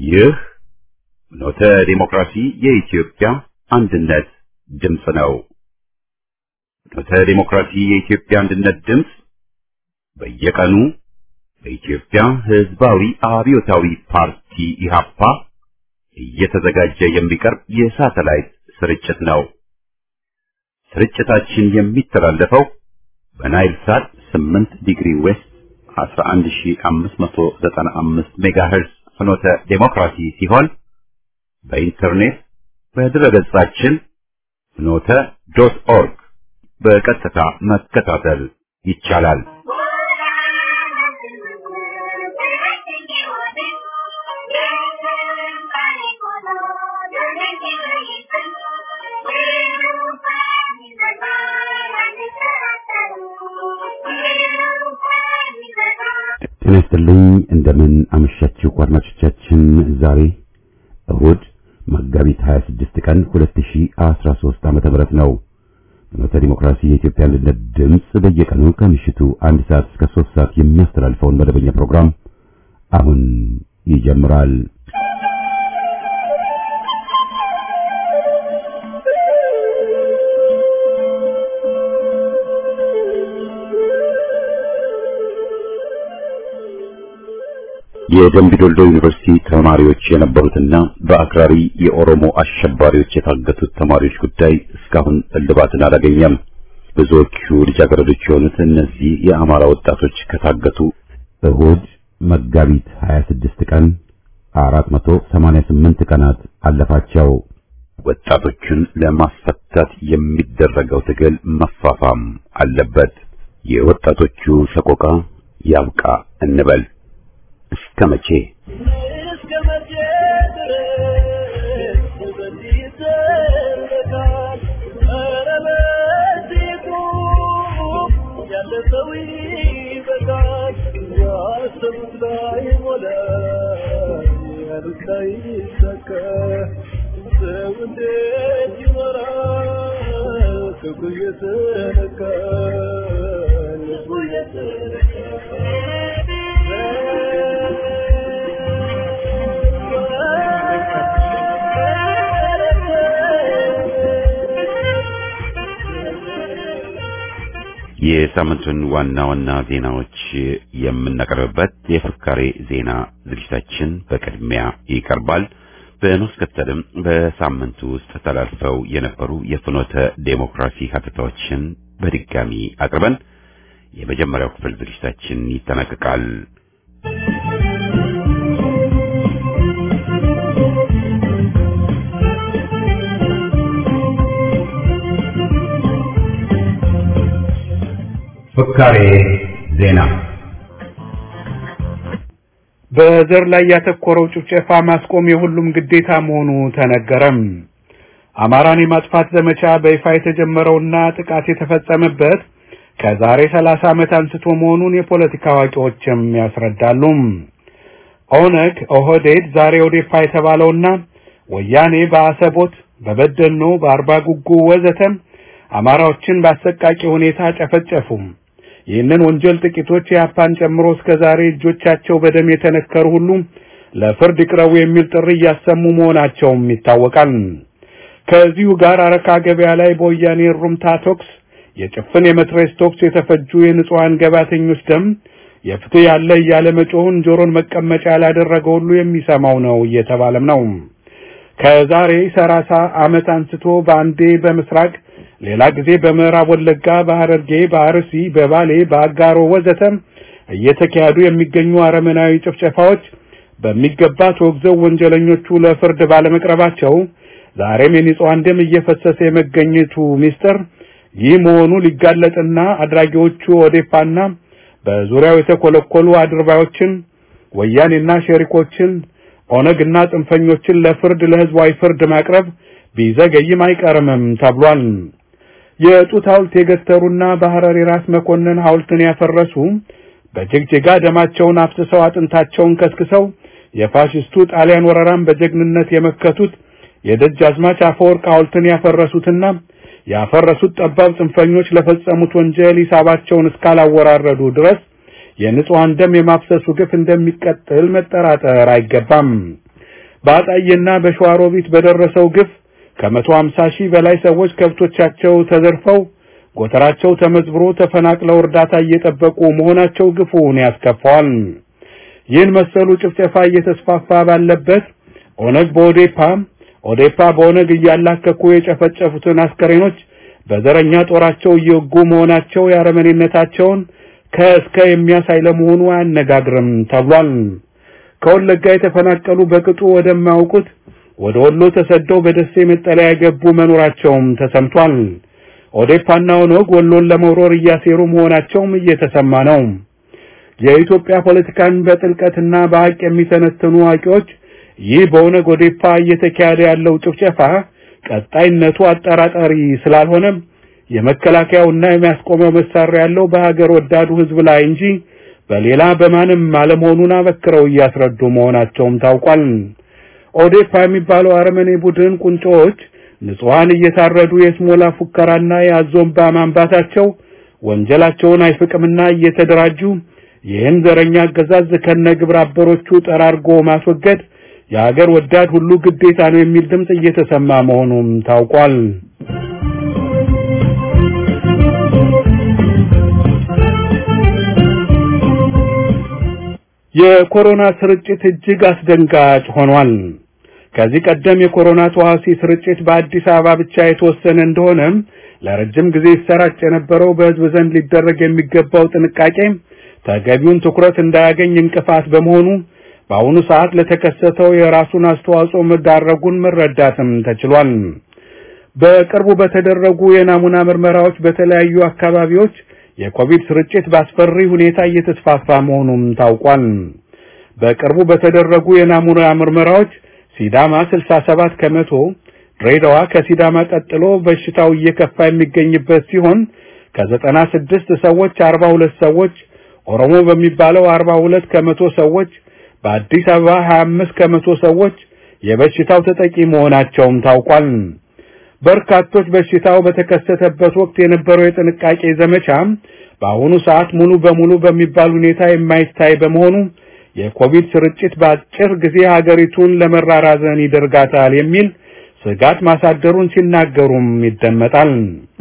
ይህ ኖተ ዲሞክራሲ የኢትዮጵያ አንድነት ድምፅ ነው። ኖተ ዲሞክራሲ የኢትዮጵያ አንድነት ድምፅ በየቀኑ በኢትዮጵያ ሕዝባዊ አብዮታዊ ፓርቲ ኢህአፓ እየተዘጋጀ የሚቀርብ የሳተላይት ስርጭት ነው። ስርጭታችን የሚተላለፈው በናይል ሳት 8 ዲግሪ ዌስት 11595 ሜጋሄርዝ ፍኖተ ዴሞክራሲ ሲሆን በኢንተርኔት በድረገጻችን ፍኖተ ዶት ኦርግ በቀጥታ መከታተል ይቻላል። ጤና ይስጥልኝ። እንደምን አመሻችሁ አድማጮቻችን። ዛሬ እሁድ መጋቢት 26 ቀን 2013 ዓመተ ምህረት ነው። ፍኖተ ዲሞክራሲ የኢትዮጵያ አንድነት ድምፅ በየቀኑ ከምሽቱ አንድ ሰዓት እስከ 3 ሰዓት የሚያስተላልፈውን መደበኛ ፕሮግራም አሁን ይጀምራል። የደምቢ ዶልዶ ዩኒቨርሲቲ ተማሪዎች የነበሩትና በአክራሪ የኦሮሞ አሸባሪዎች የታገቱት ተማሪዎች ጉዳይ እስካሁን እልባትን አላገኘም። ብዙዎቹ ልጃገረዶች የሆኑት እነዚህ የአማራ ወጣቶች ከታገቱ እሁድ መጋቢት 26 ቀን 488 ቀናት አለፋቸው። ወጣቶቹን ለማስፈታት የሚደረገው ትግል መፋፋም አለበት። የወጣቶቹ ሰቆቃ ያብቃ እንበል። እስከ መቼ የሳምንቱን ዋና ዋና ዜናዎች የምናቀርብበት የፍካሬ ዜና ዝግጅታችን በቅድሚያ ይቀርባል። በማስከተልም በሳምንቱ ውስጥ ተላልፈው የነበሩ የፍኖተ ዴሞክራሲ ሀተታዎችን በድጋሚ አቅርበን የመጀመሪያው ክፍል ዝግጅታችን ይጠናቀቃል። ፍካሬ ዜና በዘር ላይ ያተኮረው ጭፍጨፋ ማስቆም የሁሉም ግዴታ መሆኑ ተነገረም። አማራን የማጥፋት ዘመቻ በይፋ የተጀመረውና ጥቃት የተፈጸመበት ከዛሬ 30 ዓመት አንስቶ መሆኑን የፖለቲካ አዋቂዎችም ያስረዳሉ። ኦነግ፣ ኦህዴድ፣ ዛሬ ኦዴፓ የተባለውና ወያኔ በአሰቦት፣ በበደኖ፣ በአርባ ጉጉ ወዘተም አማራዎችን በአሰቃቂ ሁኔታ ጨፈጨፉም። ይህንን ወንጀል ጥቂቶች የአፓን ጨምሮ እስከ ዛሬ እጆቻቸው በደም የተነከሩ ሁሉ ለፍርድ ይቅረቡ የሚል ጥሪ እያሰሙ መሆናቸውም ይታወቃል። ከዚሁ ጋር አረካ ገበያ ላይ በወያኔ ሩምታ ቶክስ የጭፍን የመትረየስ ቶክስ የተፈጁ የንጹሐን ገባተኞች ደም የፍትህ ያለ እያለ መጮሁን ጆሮን መቀመጫ ያላደረገ ሁሉ የሚሰማው ነው እየተባለም ነው። ከዛሬ ሰላሳ ዓመት አንስቶ በአንዴ በምስራቅ ሌላ ጊዜ በምዕራብ ወለጋ፣ በሐረርጌ፣ በአርሲ፣ በባሌ፣ በአጋሮ ወዘተም እየተካሄዱ የሚገኙ አረመናዊ ጭፍጨፋዎች በሚገባ ተወግዘው ወንጀለኞቹ ለፍርድ ባለመቅረባቸው ዛሬም የንጹሐን ደም እየፈሰሰ የመገኘቱ ሚስጥር ይህ መሆኑ ሊጋለጥና አድራጊዎቹ ኦዴፓና በዙሪያው የተኮለኮሉ አድርባዮችን ወያኔና ሸሪኮችን ኦነግና ጽንፈኞችን ለፍርድ ለህዝባዊ ፍርድ ማቅረብ ቢዘገይም አይቀርምም ተብሏል። የጡት ሐውልት የገተሩና በሐረር የራስ መኮንን ሐውልትን ያፈረሱ በጅግጅጋ ደማቸውን አፍስሰው አጥንታቸውን ከስክሰው የፋሽስቱ ጣሊያን ወረራን በጀግንነት የመከቱት የደጃዝማች አፈወርቅ ሐውልትን ያፈረሱትና ያፈረሱት ጠባብ ጽንፈኞች ለፈጸሙት ወንጀል ሂሳባቸውን እስካላወራረዱ ድረስ የንጹሐን ደም የማፍሰሱ ግፍ እንደሚቀጥል መጠራጠር አይገባም። በአጣዬና በሸዋሮቢት በደረሰው ግፍ ከመቶ ሃምሳ ሺህ በላይ ሰዎች ከብቶቻቸው ተዘርፈው ጎተራቸው ተመዝብሮ ተፈናቅለው እርዳታ እየጠበቁ መሆናቸው ግፉን ያስከፋዋል። ይህን መሰሉ ጭፍጨፋ እየተስፋፋ ባለበት ኦነግ በኦዴፓ ኦዴፓ በኦነግ እያላከኩ የጨፈጨፉትን አስከሬኖች በዘረኛ ጦራቸው እየወጉ መሆናቸው የአረመኔነታቸውን ከእስከ የሚያሳይ ለመሆኑ አያነጋግርም ተብሏል። ከወለጋ የተፈናቀሉ በቅጡ ወደማያውቁት ወደ ወሎ ተሰደው በደሴ መጠለያ የገቡ መኖራቸውም ተሰምቷል። ኦዴፓና ኦነግ ወሎን ለመውረር እያሴሩ መሆናቸውም እየተሰማ ነው። የኢትዮጵያ ፖለቲካን በጥልቀትና በሐቅ የሚተነትኑ አዋቂዎች ይህ በኦነግ ኦዴፓ እየተካሄደ ያለው ጭፍጨፋ ቀጣይነቱ አጠራጣሪ ስላልሆነ የመከላከያውና የሚያስቆመው መሳሪያ ያለው በሀገር ወዳዱ ሕዝብ ላይ እንጂ በሌላ በማንም አለመሆኑን አበክረው እያስረዱ መሆናቸውም ታውቋል። ኦዴፓ የሚባለው አረመኔ ቡድን ቁንጮዎች ንጹሐን እየታረዱ የስሞላ ፉከራና የአዞምባ ማንባታቸው ወንጀላቸውን አይፍቅምና እየተደራጁ ይህን ዘረኛ አገዛዝ ከነ ግብረ አበሮቹ ጠራርጎ ማስወገድ የሀገር ወዳድ ሁሉ ግዴታ ነው የሚል ድምፅ እየተሰማ መሆኑም ታውቋል። የኮሮና ስርጭት እጅግ አስደንጋጭ ሆኗል። ከዚህ ቀደም የኮሮና ተዋሲ ስርጭት በአዲስ አበባ ብቻ የተወሰነ እንደሆነም ለረጅም ጊዜ ይሰራጭ የነበረው በሕዝብ ዘንድ ሊደረግ የሚገባው ጥንቃቄ ተገቢውን ትኩረት እንዳያገኝ እንቅፋት በመሆኑ በአሁኑ ሰዓት ለተከሰተው የራሱን አስተዋጽኦ መዳረጉን መረዳትም ተችሏል። በቅርቡ በተደረጉ የናሙና ምርመራዎች በተለያዩ አካባቢዎች የኮቪድ ስርጭት በአስፈሪ ሁኔታ እየተስፋፋ መሆኑም ታውቋል። በቅርቡ በተደረጉ የናሙና ምርመራዎች ሲዳማ 67 ከመቶ፣ ድሬዳዋ ከሲዳማ ቀጥሎ በሽታው እየከፋ የሚገኝበት ሲሆን ከ96 ሰዎች 42 ሰዎች፣ ኦሮሞ በሚባለው 42 ከመቶ ሰዎች፣ በአዲስ አበባ 25 ከመቶ ሰዎች የበሽታው ተጠቂ መሆናቸውም ታውቋል። በርካቶች በሽታው በተከሰተበት ወቅት የነበረው የጥንቃቄ ዘመቻ በአሁኑ ሰዓት ሙሉ በሙሉ በሚባል ሁኔታ የማይታይ በመሆኑ የኮቪድ ስርጭት በአጭር ጊዜ ሀገሪቱን ለመራራዘን ይደርጋታል የሚል ስጋት ማሳደሩን ሲናገሩም ይደመጣል።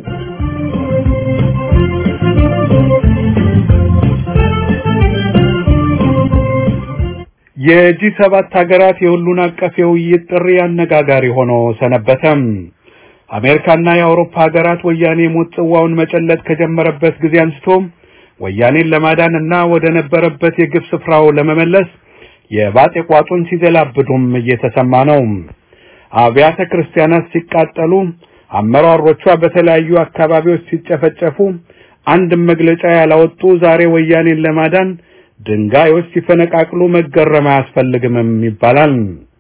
የጂ ሰባት ሀገራት የሁሉን አቀፍ የውይይት ጥሪ አነጋጋሪ ሆኖ ሰነበተም። አሜሪካና የአውሮፓ ሀገራት ወያኔ ሞት ጽዋውን መጨለጥ ከጀመረበት ጊዜ አንስቶ ወያኔን ለማዳን እና ወደ ነበረበት የግፍ ስፍራው ለመመለስ የባጤ ቋጡን ሲዘላብዱም እየተሰማ ነው። አብያተ ክርስቲያናት ሲቃጠሉ፣ አመራሮቿ በተለያዩ አካባቢዎች ሲጨፈጨፉ፣ አንድም መግለጫ ያላወጡ ዛሬ ወያኔን ለማዳን ድንጋዮች ሲፈነቃቅሉ መገረም አያስፈልግምም ይባላል።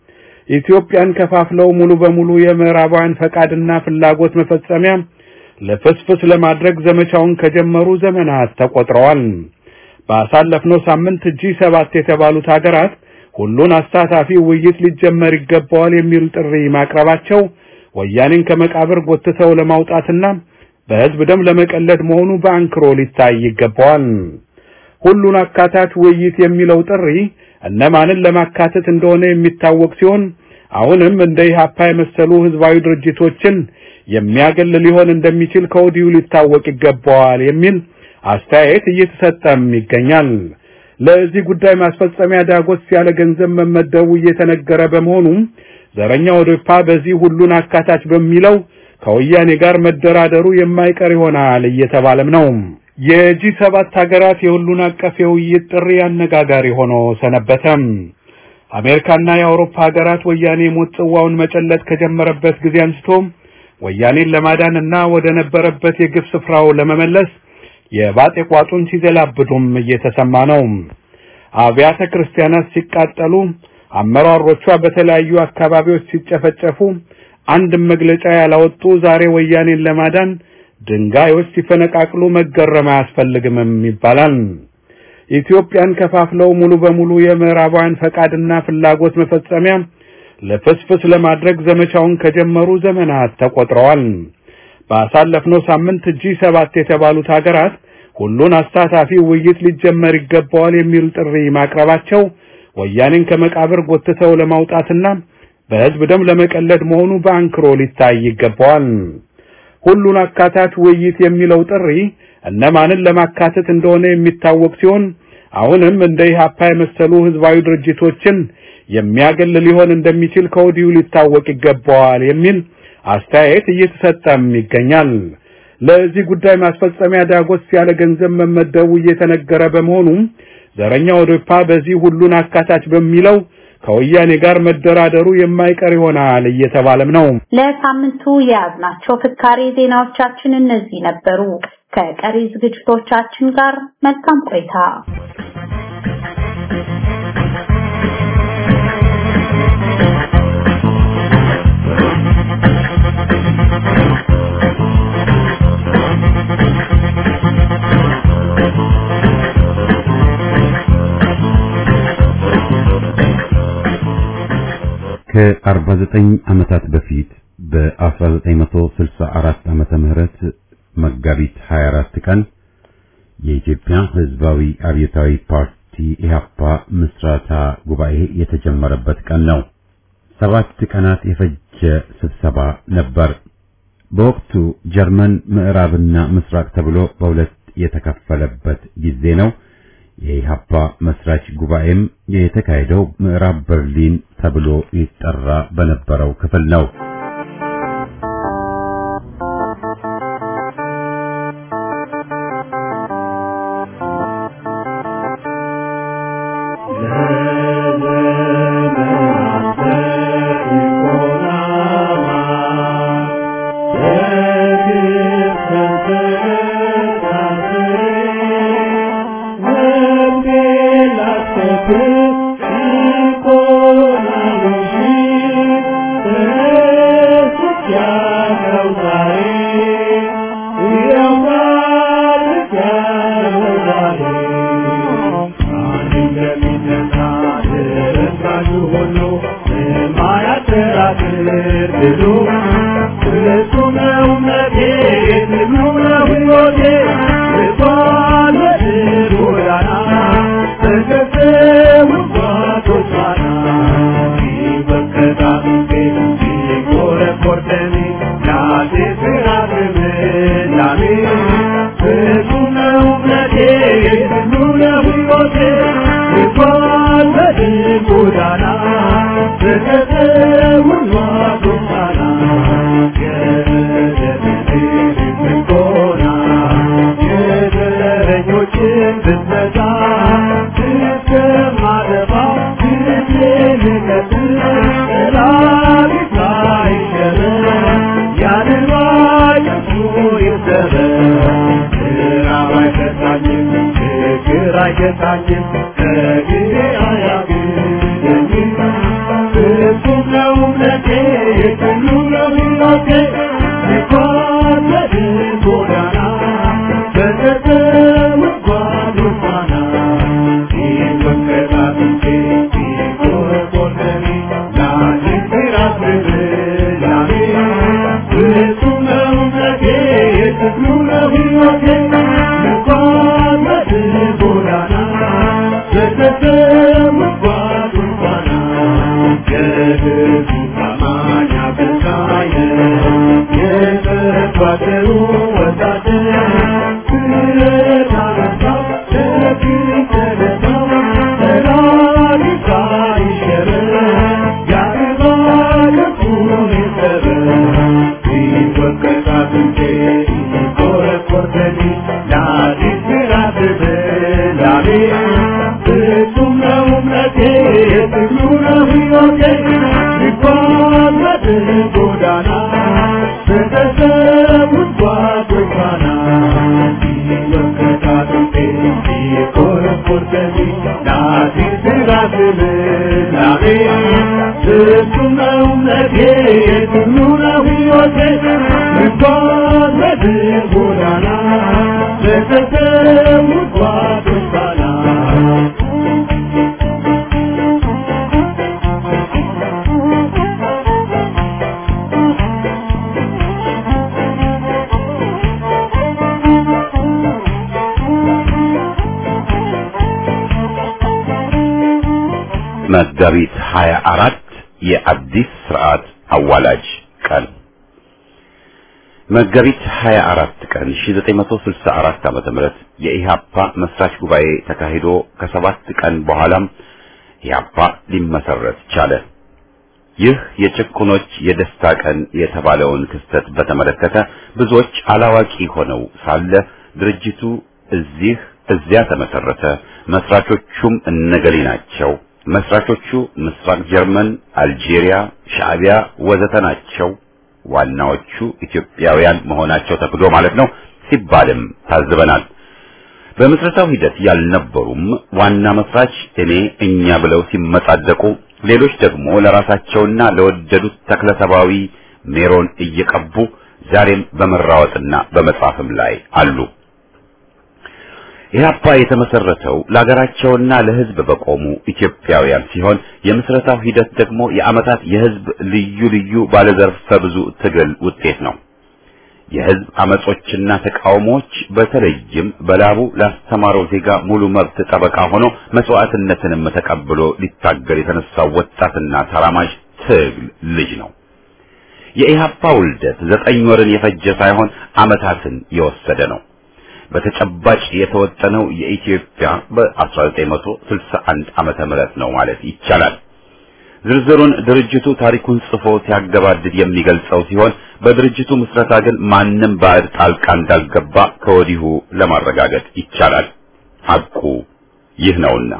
ኢትዮጵያን ከፋፍለው ሙሉ በሙሉ የምዕራባውያን ፈቃድና ፍላጎት መፈጸሚያ ለፍስፍስ ለማድረግ ዘመቻውን ከጀመሩ ዘመናት ተቆጥረዋል። ባሳለፍነው ሳምንት ጂ ሰባት የተባሉት ሀገራት ሁሉን አሳታፊ ውይይት ሊጀመር ይገባዋል የሚል ጥሪ ማቅረባቸው ወያኔን ከመቃብር ጎትተው ለማውጣትና በሕዝብ ደም ለመቀለድ መሆኑ በአንክሮ ሊታይ ይገባዋል። ሁሉን አካታች ውይይት የሚለው ጥሪ እነማንን ለማካተት እንደሆነ የሚታወቅ ሲሆን አሁንም እንደ ኢህአፓ የመሰሉ ህዝባዊ ድርጅቶችን የሚያገል ሊሆን እንደሚችል ከወዲሁ ሊታወቅ ይገባዋል የሚል አስተያየት እየተሰጠም ይገኛል። ለዚህ ጉዳይ ማስፈጸሚያ ዳጎስ ያለ ገንዘብ መመደቡ እየተነገረ በመሆኑ ዘረኛ ኦዴፓ በዚህ ሁሉን አካታች በሚለው ከወያኔ ጋር መደራደሩ የማይቀር ይሆናል እየተባለም ነው። የጂ ሰባት ሀገራት የሁሉን አቀፍ የውይይት ጥሪ አነጋጋሪ ሆኖ ሰነበተም። አሜሪካና የአውሮፓ ሀገራት ወያኔ ሞት ጽዋውን መጨለጥ ከጀመረበት ጊዜ አንስቶ ወያኔን ለማዳን እና ወደ ነበረበት የግፍ ስፍራው ለመመለስ የባጤ ቋጡን ሲዘላብዱም እየተሰማ ነው። አብያተ ክርስቲያናት ሲቃጠሉ፣ አመራሮቿ በተለያዩ አካባቢዎች ሲጨፈጨፉ፣ አንድም መግለጫ ያላወጡ ዛሬ ወያኔን ለማዳን ድንጋዮች ሲፈነቃቅሉ መገረም አያስፈልግምም ይባላል። ኢትዮጵያን ከፋፍለው ሙሉ በሙሉ የምዕራባውያን ፈቃድና ፍላጎት መፈጸሚያ ለፍስፍስ ለማድረግ ዘመቻውን ከጀመሩ ዘመናት ተቆጥረዋል። ባሳለፍነው ሳምንት ጂ ሰባት የተባሉት ሀገራት ሁሉን አሳታፊ ውይይት ሊጀመር ይገባዋል የሚል ጥሪ ማቅረባቸው ወያኔን ከመቃብር ጎትተው ለማውጣትና በህዝብ ደም ለመቀለድ መሆኑ በአንክሮ ሊታይ ይገባዋል። ሁሉን አካታች ውይይት የሚለው ጥሪ እነማንን ለማካተት እንደሆነ የሚታወቅ ሲሆን አሁንም እንደ ኢህአፓ የመሰሉ ህዝባዊ ድርጅቶችን የሚያገል ሊሆን እንደሚችል ከወዲሁ ሊታወቅ ይገባዋል የሚል አስተያየት እየተሰጠም ይገኛል። ለዚህ ጉዳይ ማስፈጸሚያ ዳጎስ ያለ ገንዘብ መመደቡ እየተነገረ በመሆኑ ዘረኛው ኦዴፓ በዚህ ሁሉን አካታች በሚለው ከወያኔ ጋር መደራደሩ የማይቀር ይሆናል እየተባለም ነው። ለሳምንቱ የያዝናቸው ፍካሬ ዜናዎቻችን እነዚህ ነበሩ። ከቀሪ ዝግጅቶቻችን ጋር መልካም ቆይታ። ከ49 ዓመታት በፊት በ1964 ዓመተ ምህረት መጋቢት 24 ቀን የኢትዮጵያ ሕዝባዊ አብዮታዊ ፓርቲ ኢህአፓ ምስረታ ጉባኤ የተጀመረበት ቀን ነው። ሰባት ቀናት የፈጀ ስብሰባ ነበር። በወቅቱ ጀርመን ምዕራብና ምስራቅ ተብሎ በሁለት የተከፈለበት ጊዜ ነው። የኢህአፓ መስራች ጉባኤም የተካሄደው ምዕራብ በርሊን ተብሎ ይጠራ በነበረው ክፍል ነው። መጋቢት 24 የአዲስ ስርዓት አዋላጅ ቀን መጋቢት 24 ቀን 1964 ዓመተ ምህረት የኢሃፓ መስራች ጉባኤ ተካሂዶ ከሰባት ቀን በኋላም ኢሃፓ ሊመሰረት ቻለ። ይህ የጭቁኖች የደስታ ቀን የተባለውን ክስተት በተመለከተ ብዙዎች አላዋቂ ሆነው ሳለ ድርጅቱ እዚህ እዚያ ተመሰረተ፣ መስራቾቹም እነገሌ ናቸው፣ መስራቾቹ ምስራቅ ጀርመን፣ አልጄሪያ፣ ሻዕቢያ ወዘተ ናቸው፣ ዋናዎቹ ኢትዮጵያውያን መሆናቸው ተክዶ ማለት ነው ሲባልም ታዝበናል። በምስረታው ሂደት ያልነበሩም ዋና መስራች እኔ እኛ ብለው ሲመጻደቁ ሌሎች ደግሞ ለራሳቸውና ለወደዱት ተክለሰባዊ ሜሮን እየቀቡ ዛሬም በመራወጥና በመጻፍም ላይ አሉ። ኢህአፓ የተመሰረተው ለሀገራቸውና ለሕዝብ በቆሙ ኢትዮጵያውያን ሲሆን የምስረታው ሂደት ደግሞ የዓመታት የሕዝብ ልዩ ልዩ ባለዘርፈ ብዙ ትግል ውጤት ነው። የሕዝብ አመጾችና ተቃውሞዎች በተለይም በላቡ ላስተማረው ዜጋ ሙሉ መብት ጠበቃ ሆኖ መስዋዕትነትንም ተቀብሎ ሊታገል የተነሳው ወጣትና ተራማጅ ትግል ልጅ ነው። የኢህአፓ ውልደት ዘጠኝ ወርን የፈጀ ሳይሆን ዓመታትን የወሰደ ነው። በተጨባጭ የተወጠነው የኢትዮጵያ በ1961 ዓመተ ምህረት ነው ማለት ይቻላል። ዝርዝሩን ድርጅቱ ታሪኩን ጽፎ ሲያገባድድ የሚገልጸው ሲሆን በድርጅቱ ምስረታ ግን ማንም ባዕድ ጣልቃ እንዳልገባ ከወዲሁ ለማረጋገጥ ይቻላል። ሐቁ ይህ ነውና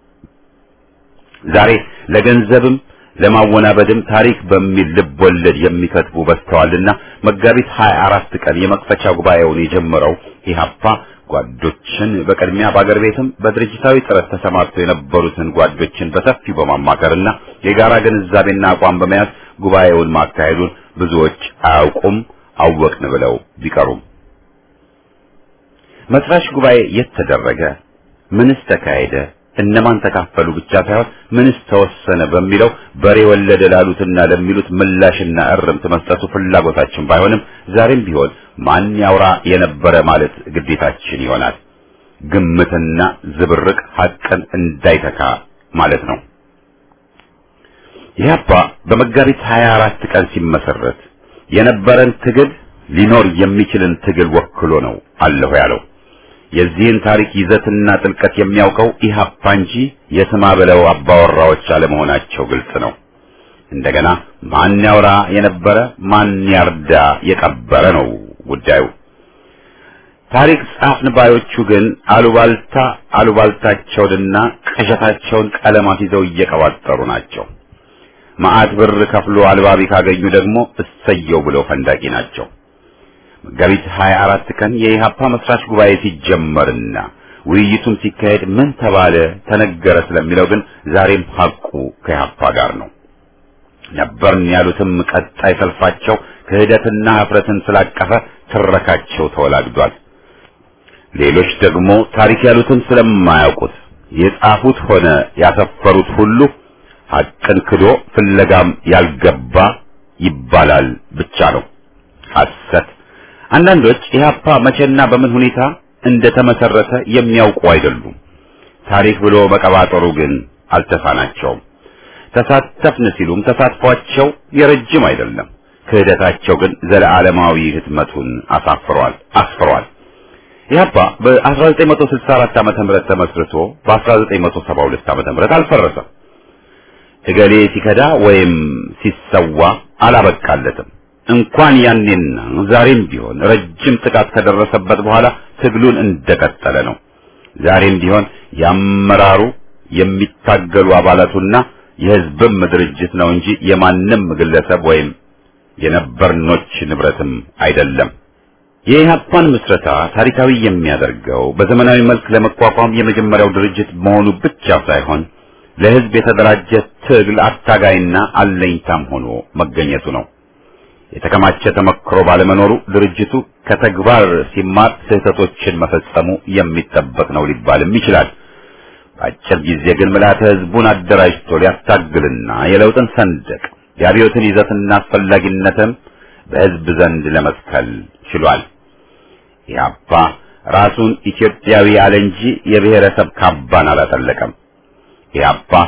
ዛሬ ለገንዘብም ለማወናበድም ታሪክ በሚል ልብ ወለድ የሚከትቡ በዝተዋልና መጋቢት 24 ቀን የመክፈቻ ጉባኤውን የጀመረው ኢህአፓ ጓዶችን በቅድሚያ በአገር ቤትም በድርጅታዊ ጥረት ተሰማርተው የነበሩትን ጓዶችን በሰፊው በማማከርና የጋራ ግንዛቤና አቋም በመያዝ ጉባኤውን ማካሄዱን ብዙዎች አያውቁም፣ አወቅን ብለው ቢቀሩም መስራች ጉባኤ የት ተደረገ? ምንስ ተካሄደ? እነማን ተካፈሉ ብቻ ሳይሆን ምንስ ተወሰነ በሚለው በሬ ወለደ ላሉትና ለሚሉት ምላሽና እርምት መስጠቱ ፍላጎታችን ባይሆንም ዛሬም ቢሆን ማን ያውራ የነበረ ማለት ግዴታችን ይሆናል። ግምትና ዝብርቅ ሐቅን እንዳይተካ ማለት ነው። ኢህአፓ በመጋቢት 24 ቀን ሲመሰረት የነበረን ትግል ሊኖር የሚችልን ትግል ወክሎ ነው አለሁ ያለው። የዚህን ታሪክ ይዘትና ጥልቀት የሚያውቀው ኢህአፓ እንጂ የስማ ብለው አባወራዎች አለመሆናቸው ግልጽ ነው። እንደገና ማን ያውራ የነበረ ማን ያርዳ የቀበረ ነው ጉዳዩ። ታሪክ ጻፍን ባዮቹ ግን አሉባልታ አሉባልታቸውንና ቅዠታቸውን ቀለማት ይዘው እየቀባጠሩ ናቸው። መዓት ብር ከፍሎ አልባቢ ካገኙ ደግሞ እሰየው ብለው ፈንዳቂ ናቸው። መጋቢት 24 ቀን የኢሃፓ መስራች ጉባኤ ሲጀመርና ውይይቱም ሲካሄድ ምን ተባለ ተነገረ ስለሚለው ግን ዛሬም ሐቁ ከኢሃፓ ጋር ነው። ነበርን ያሉትም ቀጣይ ሰልፋቸው ክህደትና ኀፍረትን ስላቀፈ ትረካቸው ተወላግዷል። ሌሎች ደግሞ ታሪክ ያሉትን ስለማያውቁት የጻፉት ሆነ ያሰፈሩት ሁሉ ሐቅን ክዶ ፍለጋም ያልገባ ይባላል ብቻ ነው ሐሰት። አንዳንዶች ኢህአፓ መቼና በምን ሁኔታ እንደተመሰረተ የሚያውቁ አይደሉም። ታሪክ ብሎ መቀባጠሩ ግን አልተሳናቸውም። ተሳተፍን ሲሉም ተሳትፏቸው የረጅም አይደለም። ክህደታቸው ግን ዘለዓለማዊ ህትመቱን አሳፍሯል አስፍሯል። ኢህአፓ በ1964 ዓመተ ምህረት ተመስርቶ በ1972 ዓመተ ምህረት አልፈረሰም። እገሌ ሲከዳ ወይም ሲሰዋ አላበቃለትም። እንኳን ያኔና ዛሬም ቢሆን ረጅም ጥቃት ከደረሰበት በኋላ ትግሉን እንደቀጠለ ነው። ዛሬም ቢሆን ያመራሩ የሚታገሉ አባላቱና የህዝብም ድርጅት ነው እንጂ የማንም ግለሰብ ወይም የነበርኖች ንብረትም አይደለም። የኢህአፓን ምስረታ ታሪካዊ የሚያደርገው በዘመናዊ መልክ ለመቋቋም የመጀመሪያው ድርጅት መሆኑ ብቻ ሳይሆን ለህዝብ የተደራጀ ትግል አታጋይና አለኝታም ሆኖ መገኘቱ ነው። የተከማቸ ተመክሮ ባለመኖሩ ድርጅቱ ከተግባር ሲማር ስህተቶችን መፈጸሙ የሚጠበቅ ነው ሊባልም ይችላል። በአጭር ጊዜ ግን ምልዓተ ህዝቡን አደራጅቶ ሊያታግልና የለውጥን ሰንደቅ የአብዮትን ይዘትና አስፈላጊነትም በህዝብ ዘንድ ለመስከል ችሏል። ኢህአፓ ራሱን ኢትዮጵያዊ አለ እንጂ የብሔረሰብ ካባን አላጠለቀም። ኢህአፓ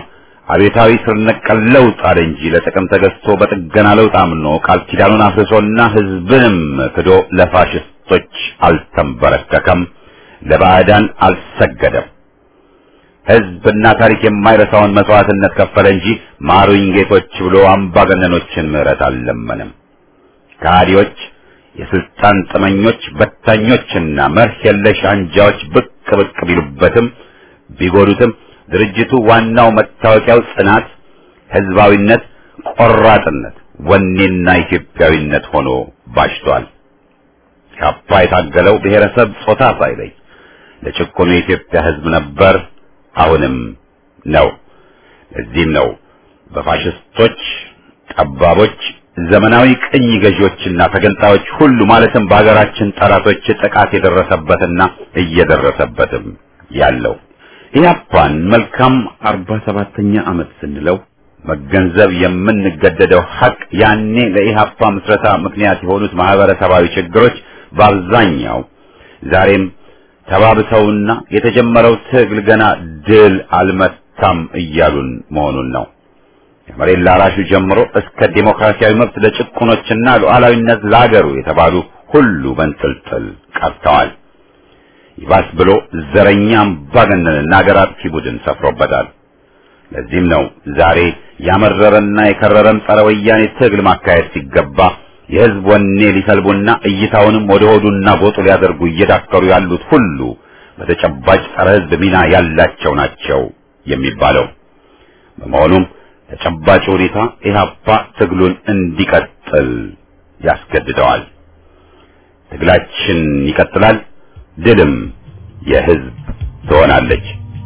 አቤታዊ ስር ነቀል ለውጥ አለ እንጂ ለጥቅም ተገዝቶ በጥገና ለውጥ አምኖ ቃል ኪዳኑን አፍርሶና ህዝብንም ክዶ ለፋሽስቶች አልተንበረከከም፣ ለባዕዳን አልሰገደም። ህዝብና ታሪክ የማይረሳውን መስዋዕትነት ከፈለ እንጂ ማሩኝ ጌቶች ብሎ አምባገነኖችን ምህረት አልለመንም። ከሃዲዎች፣ የስልጣን ጥመኞች፣ በታኞችና መርህ የለሽ አንጃዎች ብቅ ብቅ ቢሉበትም ቢጎዱትም ድርጅቱ ዋናው መታወቂያው ጽናት፣ ህዝባዊነት፣ ቆራጥነት፣ ወኔና ኢትዮጵያዊነት ሆኖ ባሽቷል። ካፓ የታገለው ብሔረሰብ ጾታ ሳይለይ ለጭቆኑ የኢትዮጵያ ህዝብ ነበር፣ አሁንም ነው። ለዚህም ነው በፋሽስቶች ጠባቦች፣ ዘመናዊ ቅኝ ገዢዎችና ተገንጣዮች ሁሉ ማለትም በሀገራችን ጠላቶች ጥቃት የደረሰበትና እየደረሰበትም ያለው። ኢህአፓን መልካም አርባ ሰባተኛ ዓመት ስንለው መገንዘብ የምንገደደው ሀቅ ያኔ ለኢህአፓ ምስረታ ምክንያት የሆኑት ማህበረሰባዊ ችግሮች በአብዛኛው ዛሬም ተባብሰውና የተጀመረው ትግል ገና ድል አልመታም እያሉን መሆኑን ነው። ከመሬት ላራሹ ጀምሮ እስከ ዴሞክራሲያዊ መብት ለጭቁኖችና ሉዓላዊነት ለአገሩ የተባሉ ሁሉ በንጥልጥል ቀርተዋል። ይባስ ብሎ ዘረኛ አምባገነንና አገር አጥፊ ቡድን ሰፍሮበታል። ለዚህም ነው ዛሬ ያመረረና የከረረም ጸረ ወያኔ ትግል ማካሄድ ሲገባ የህዝብ ወኔ ሊሰልቡና እይታውንም ወደ ሆዱና ጎጡ ሊያደርጉ እየዳከሩ ያሉት ሁሉ በተጨባጭ ጸረ ህዝብ ሚና ያላቸው ናቸው የሚባለው። በመሆኑም ተጨባጭ ሁኔታ ኢህአፓ ትግሉን እንዲቀጥል ያስገድደዋል። ትግላችን ይቀጥላል። ድልም የህዝብ ትሆናለች።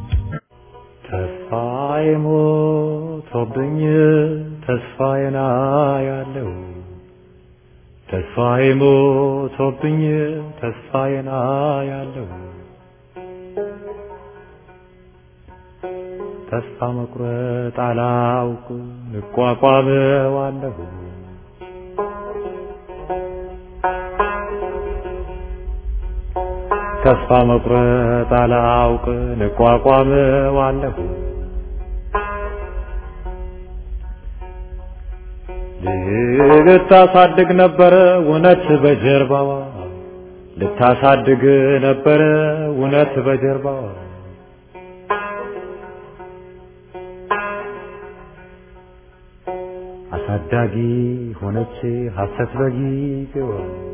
ተስፋዬ ሞቶብኝ ተስፋዬን አያለው ተስፋዬ ሞቶብኝ ተስፋዬን አያለው ተስፋ መቁረጥ አላውቅ እቋቋመዋለሁ ተስፋ መቁረጥ አላውቅ እቋቋመዋለሁ ልታሳድግ ነበረ እውነት በጀርባዋ ልታሳድግ ነበረ እውነት በጀርባዋ አሳዳጊ ሆነች ሐሰት በጊዜዋ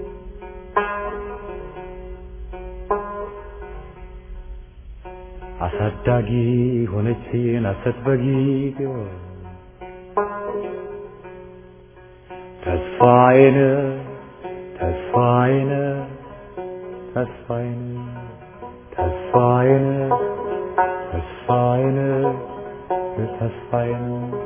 አሳዳጊ ሆነች ሐሰት በጊዜዋ ተስፋዬን ተስፋዬን ተስፋዬን ተስፋዬን ተስፋዬን ተስፋዬን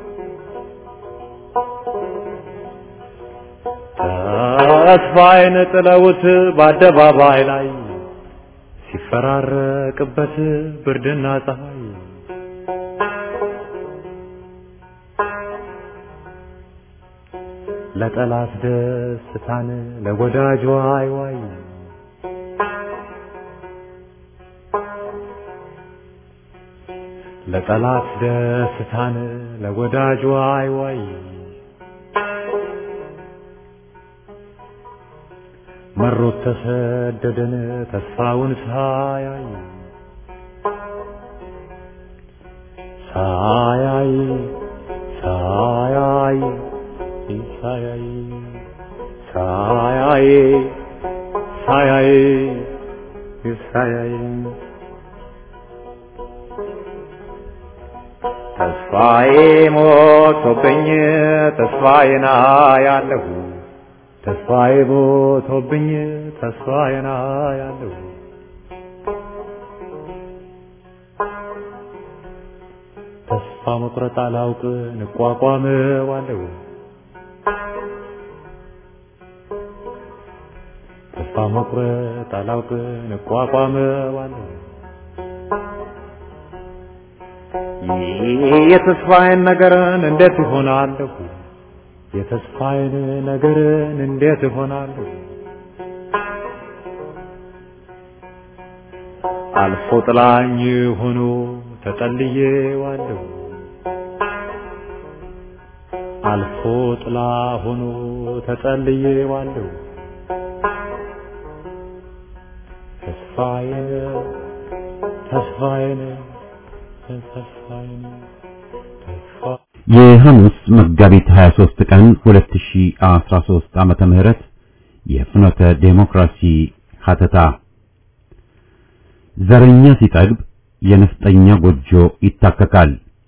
ተስፋዬን ጥለውት በአደባባይ ላይ ሲፈራረቅበት ብርድና ፀሐይ ለጠላት ደስታን ለወዳጅ ዋይ ዋይ ለጠላት ደስታን ለወዳጅ ዋይ ዋይ መሮት ተሰደደን ተስፋውን ሳያይ ሳያይ ሳያይ ሳያይ ሳያይ ሳያይ ሳያይ ተስፋዬ ሞቶብኝ ተስፋዬን አያለሁ ተስፋዬ ሞቶብኝ ተስፋዬን አያለሁ ተስፋ መቁረጥ አላውቅ እንቋቋመዋለሁ ተስፋ መቁረጥ አላውቅ እንቋቋመዋለሁ የተስፋዬን ነገርን እንዴት ይሆናለሁ የተስፋዬን ነገርን እንዴት ይሆናለሁ አልፎ ጥላኝ ሆኖ ተጠልዬዋለሁ አልፎ ጥላ ሆኖ ተጠልዬዋለሁ ተስፋዬን ተስፋዬን ተስፋዬን ተስፋ የሐሙስ መጋቢት 23 ቀን 2013 ዓመተ ምህረት የፍኖተ ዴሞክራሲ ሀተታ ዘረኛ ሲጠግብ የነፍጠኛ ጎጆ ይታከካል።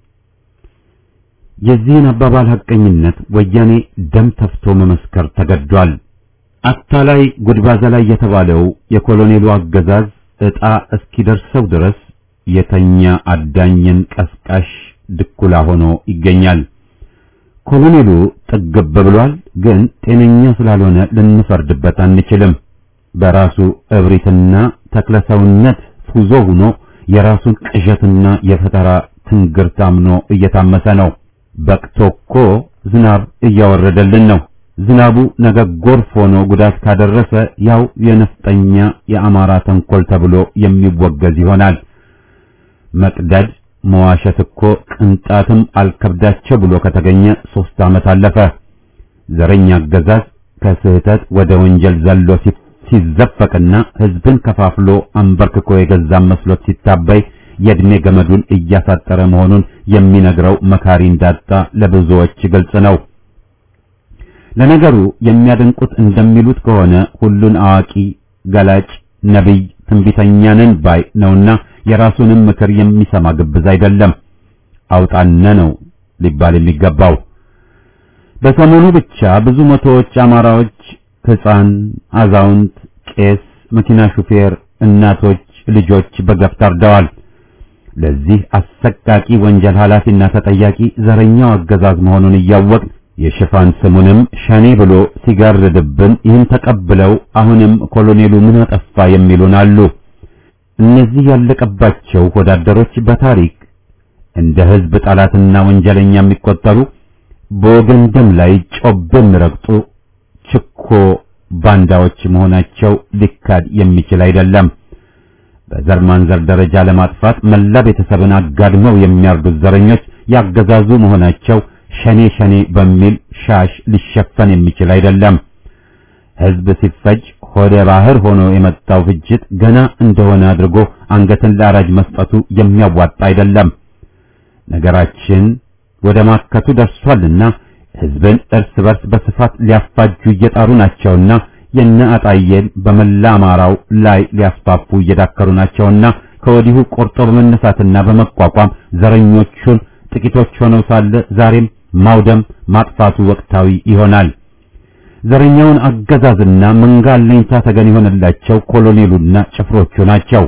የዚህን አባባል ሐቀኝነት ወያኔ ደም ተፍቶ መመስከር ተገዷል። አታላይ ጉድባዛ ላይ የተባለው የኮሎኔሉ አገዛዝ ዕጣ እስኪደርሰው ድረስ የተኛ አዳኝን ቀስቃሽ ድኩላ ሆኖ ይገኛል። ኮሎኔሉ ጥግብ ብሏል፣ ግን ጤነኛ ስላልሆነ ልንፈርድበት አንችልም። በራሱ እብሪትና ተክለሰውነት ፉዞ ሆኖ የራሱን ቅዠትና የፈጠራ ትንግርት አምኖ እየታመሰ ነው። በቅቶ እኮ ዝናብ እያወረደልን ነው። ዝናቡ ነገ ጎርፍ ሆኖ ጉዳት ካደረሰ ያው የነፍጠኛ የአማራ ተንኮል ተብሎ የሚወገዝ ይሆናል። መቅደድ መዋሸት እኮ ቅንጣትም አልከብዳቸው ብሎ ከተገኘ ሶስት ዓመት አለፈ። ዘረኛ አገዛዝ ከስህተት ወደ ወንጀል ዘሎ ሲዘፈቅና ሕዝብን ከፋፍሎ አንበርክኮ የገዛም መስሎት ሲታበይ የእድሜ ገመዱን እያሳጠረ መሆኑን የሚነግረው መካሪ እንዳጣ ለብዙዎች ግልጽ ነው። ለነገሩ የሚያደንቁት እንደሚሉት ከሆነ ሁሉን አዋቂ፣ ገላጭ፣ ነቢይ፣ ትንቢተኛ ነን ባይ ነውና የራሱንም ምክር የሚሰማ ግብዝ አይደለም። አውጣነ ነው ሊባል የሚገባው። በሰሞኑ ብቻ ብዙ መቶዎች አማራዎች ሕፃን፣ አዛውንት፣ ቄስ፣ መኪና ሹፌር፣ እናቶች፣ ልጆች በገፍ ታርደዋል። ለዚህ አሰቃቂ ወንጀል ኃላፊና ተጠያቂ ዘረኛው አገዛዝ መሆኑን እያወቅን የሽፋን ስሙንም ሸኔ ብሎ ሲጋርድብን ይህን ተቀብለው አሁንም ኮሎኔሉ ምን አጠፋ የሚሉን አሉ። እነዚህ ያለቀባቸው ወዳደሮች በታሪክ እንደ ሕዝብ ጠላትና ወንጀለኛ የሚቆጠሩ በወገን ደም ላይ ጮቤ የሚረግጡ ችኮ ባንዳዎች መሆናቸው ሊካድ የሚችል አይደለም። በዘር ማንዘር ደረጃ ለማጥፋት መላ ቤተሰብን አጋድመው የሚያርዱት ዘረኞች ያገዛዙ መሆናቸው ሸኔ ሸኔ በሚል ሻሽ ሊሸፈን የሚችል አይደለም። ሕዝብ ሲፈጅ ሆደ ባህር ሆኖ የመጣው ፍጅት ገና እንደሆነ አድርጎ አንገትን ለአራጅ መስጠቱ የሚያዋጣ አይደለም። ነገራችን ወደ ማከቱ ደርሷልና ሕዝብን እርስ በርስ በስፋት ሊያፋጁ እየጣሩ ናቸውና የነ አጣየን በመላ አማራው ላይ ሊያስፋፉ እየዳከሩ ናቸውና ከወዲሁ ቆርጦ በመነሳትና በመቋቋም ዘረኞቹን ጥቂቶች ሆነው ሳለ ዛሬም ማውደም ማጥፋቱ ወቅታዊ ይሆናል። ዘረኛውን አገዛዝና መንጋ አለኝታ ተገን የሆነላቸው ኮሎኔሉና ጭፍሮቹ ናቸው።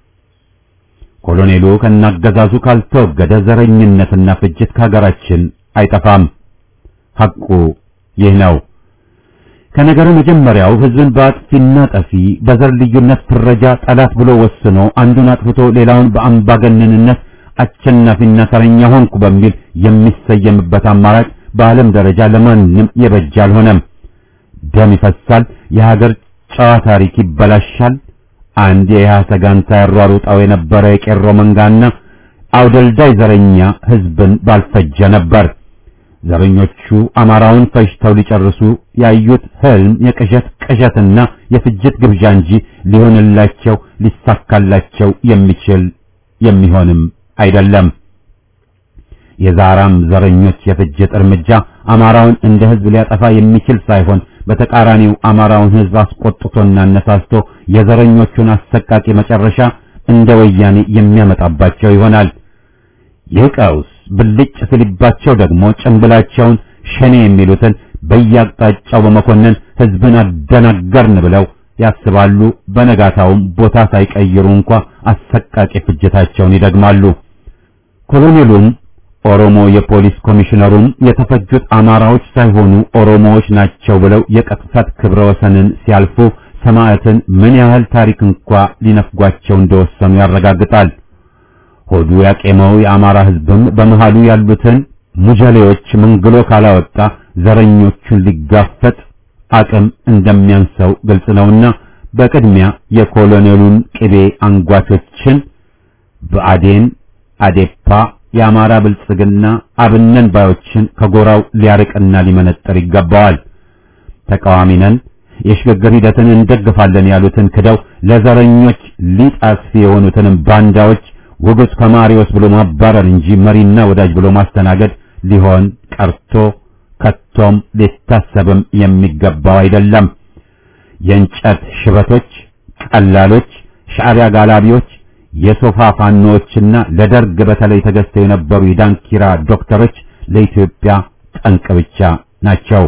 ኮሎኔሉ ከናገዛዙ ካልተወገደ ዘረኝነትና ፍጅት ከሀገራችን አይጠፋም። ሐቁ ይህ ነው። ከነገሩ መጀመሪያው ሕዝብን በአጥፊና ጠፊ በዘር ልዩነት ፍረጃ ጠላት ብሎ ወስኖ አንዱን አጥፍቶ ሌላውን በአምባገነንነት አሸናፊና ተረኛ ሆንኩ በሚል የሚሰየምበት አማራጭ በዓለም ደረጃ ለማንም የበጀ አልሆነም። ደም ይፈሳል፣ የሀገር ጨዋ ታሪክ ይበላሻል። አንድ የኢህአሰ ጋንታ ያሯሩጣው የነበረ የቄሮ መንጋና አውደልዳይ ዘረኛ ሕዝብን ባልፈጀ ነበር። ዘረኞቹ አማራውን ፈጅተው ሊጨርሱ ያዩት ህልም የቅዠት ቅዠትና የፍጅት ግብዣ እንጂ ሊሆንላቸው ሊሳካላቸው የሚችል የሚሆንም አይደለም። የዛራም ዘረኞች የፍጅት እርምጃ አማራውን እንደ ህዝብ ሊያጠፋ የሚችል ሳይሆን በተቃራኒው አማራውን ህዝብ አስቆጥቶና አነሳስቶ የዘረኞቹን አሰቃቂ መጨረሻ እንደ ወያኔ የሚያመጣባቸው ይሆናል። ይህ ቀውስ ብልጭ ሲልባቸው ደግሞ ጭንብላቸውን ሸኔ የሚሉትን በየአቅጣጫው በመኮነን ህዝብን አደናገርን ብለው ያስባሉ። በነጋታውም ቦታ ሳይቀይሩ እንኳ አሰቃቂ ፍጅታቸውን ይደግማሉ። ኮሎኔሉም ኦሮሞ የፖሊስ ኮሚሽነሩም የተፈጁት አማራዎች ሳይሆኑ ኦሮሞዎች ናቸው ብለው የቅጥፈት ክብረ ወሰንን ሲያልፉ ሰማዕትን ምን ያህል ታሪክ እንኳ ሊነፍጓቸው እንደወሰኑ ያረጋግጣል። ሆዱ ያቄመው የአማራ ህዝብም በመሃሉ ያሉትን ሙጀሌዎች መንግሎ ካላወጣ ዘረኞቹን ሊጋፈጥ አቅም እንደሚያንሰው ግልጽ ነውና በቅድሚያ የኮሎኔሉን ቅቤ አንጓቾችን ብአዴን፣ አዴፓ፣ የአማራ ብልጽግና አብነን ባዮችን ከጎራው ሊያርቅና ሊመነጠር ይገባዋል። ተቃዋሚ ነን፣ የሽግግር ሂደትን እንደግፋለን ያሉትን ክደው ለዘረኞች ሊጥ አስፊ የሆኑትንም ባንዳዎች ውጉዝ ከማሪዎስ ብሎ ማባረር እንጂ መሪና ወዳጅ ብሎ ማስተናገድ ሊሆን ቀርቶ ከቶም ሊታሰብም የሚገባው አይደለም። የእንጨት ሽበቶች፣ ቀላሎች፣ ሻዕቢያ ጋላቢዎች፣ የሶፋ ፋኖዎችና ለደርግ በተለይ ተገዝተው የነበሩ የዳንኪራ ዶክተሮች ለኢትዮጵያ ጠንቅ ብቻ ናቸው።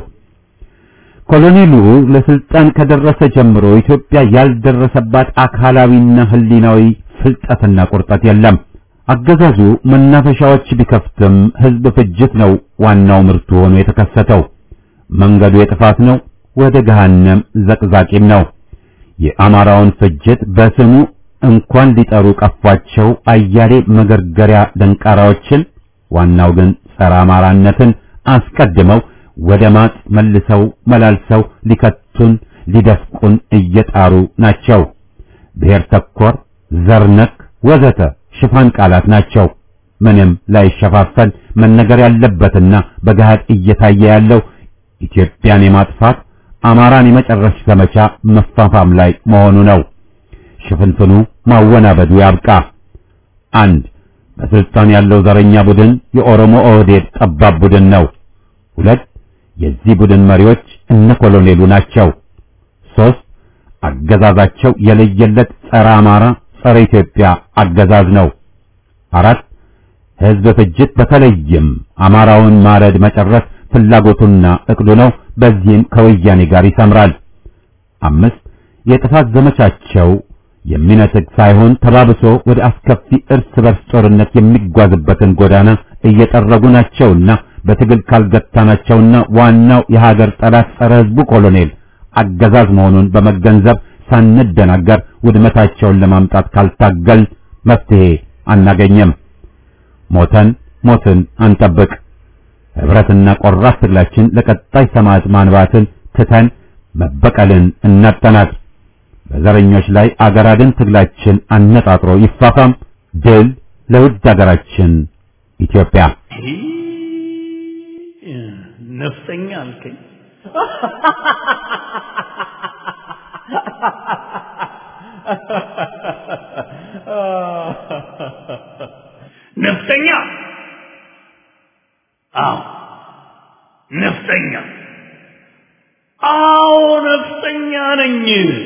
ኮሎኔሉ ለስልጣን ከደረሰ ጀምሮ ኢትዮጵያ ያልደረሰባት አካላዊና ሕሊናዊ ፍልጠትና ቁርጠት የለም። አገዛዙ መናፈሻዎች ቢከፍትም ሕዝብ ፍጅት ነው ዋናው ምርቱ ሆኖ የተከሰተው። መንገዱ የጥፋት ነው፣ ወደ ገሃነም ዘቅዛቂም ነው። የአማራውን ፍጅት በስሙ እንኳን ሊጠሩ ቀፏቸው አያሌ መገርገሪያ ደንቃራዎችን ዋናው ግን ጸረ አማራነትን አስቀድመው ወደ ማጥ መልሰው መላልሰው ሊከቱን ሊደፍቁን እየጣሩ ናቸው። ብሔር ተኮር፣ ዘርነክ ወዘተ ሽፋን ቃላት ናቸው። ምንም ላይሸፋፈን መነገር ያለበትና በገሃድ እየታየ ያለው ኢትዮጵያን የማጥፋት አማራን የመጨረስ ዘመቻ መፋፋም ላይ መሆኑ ነው። ሽፍንፍኑ ማወናበዱ ያብቃ። አንድ በስልጣን ያለው ዘረኛ ቡድን የኦሮሞ ኦህዴድ ጠባብ ቡድን ነው። ሁለት የዚህ ቡድን መሪዎች እነ ኮሎኔሉ ናቸው። ሶስት አገዛዛቸው የለየለት ጸረ አማራ ጸረ ኢትዮጵያ አገዛዝ ነው። አራት ህዝብ ፍጅት በተለይም አማራውን ማረድ መጨረስ ፍላጎቱና እቅዱ ነው። በዚህም ከወያኔ ጋር ይሰምራል። አምስት የጥፋት ዘመቻቸው የሚነጥቅ ሳይሆን ተባብሶ ወደ አስከፊ እርስ በርስ ጦርነት የሚጓዝበትን ጎዳና እየጠረጉ ናቸውና በትግል ካልገታናቸውና ዋናው የሀገር ጠላት ጸረ ህዝቡ ኮሎኔል አገዛዝ መሆኑን በመገንዘብ ሳንደናገር ውድመታቸውን ለማምጣት ካልታገል መፍትሄ አናገኘም። ሞተን ሞትን አንጠብቅ። ህብረትና ቆራጥ ትግላችን ለቀጣይ ሰማዕት ማንባትን ትተን መበቀልን እናጠናት። በዘረኞች ላይ አገር አድን ትግላችን አነጣጥሮ ይፋፋም። ድል ለውድ አገራችን ኢትዮጵያ። ነፍጠኛ አልከኝ። ነፍጠኛ? አዎ ነፍጠኛ። አዎ ነፍጠኛ ነኝ።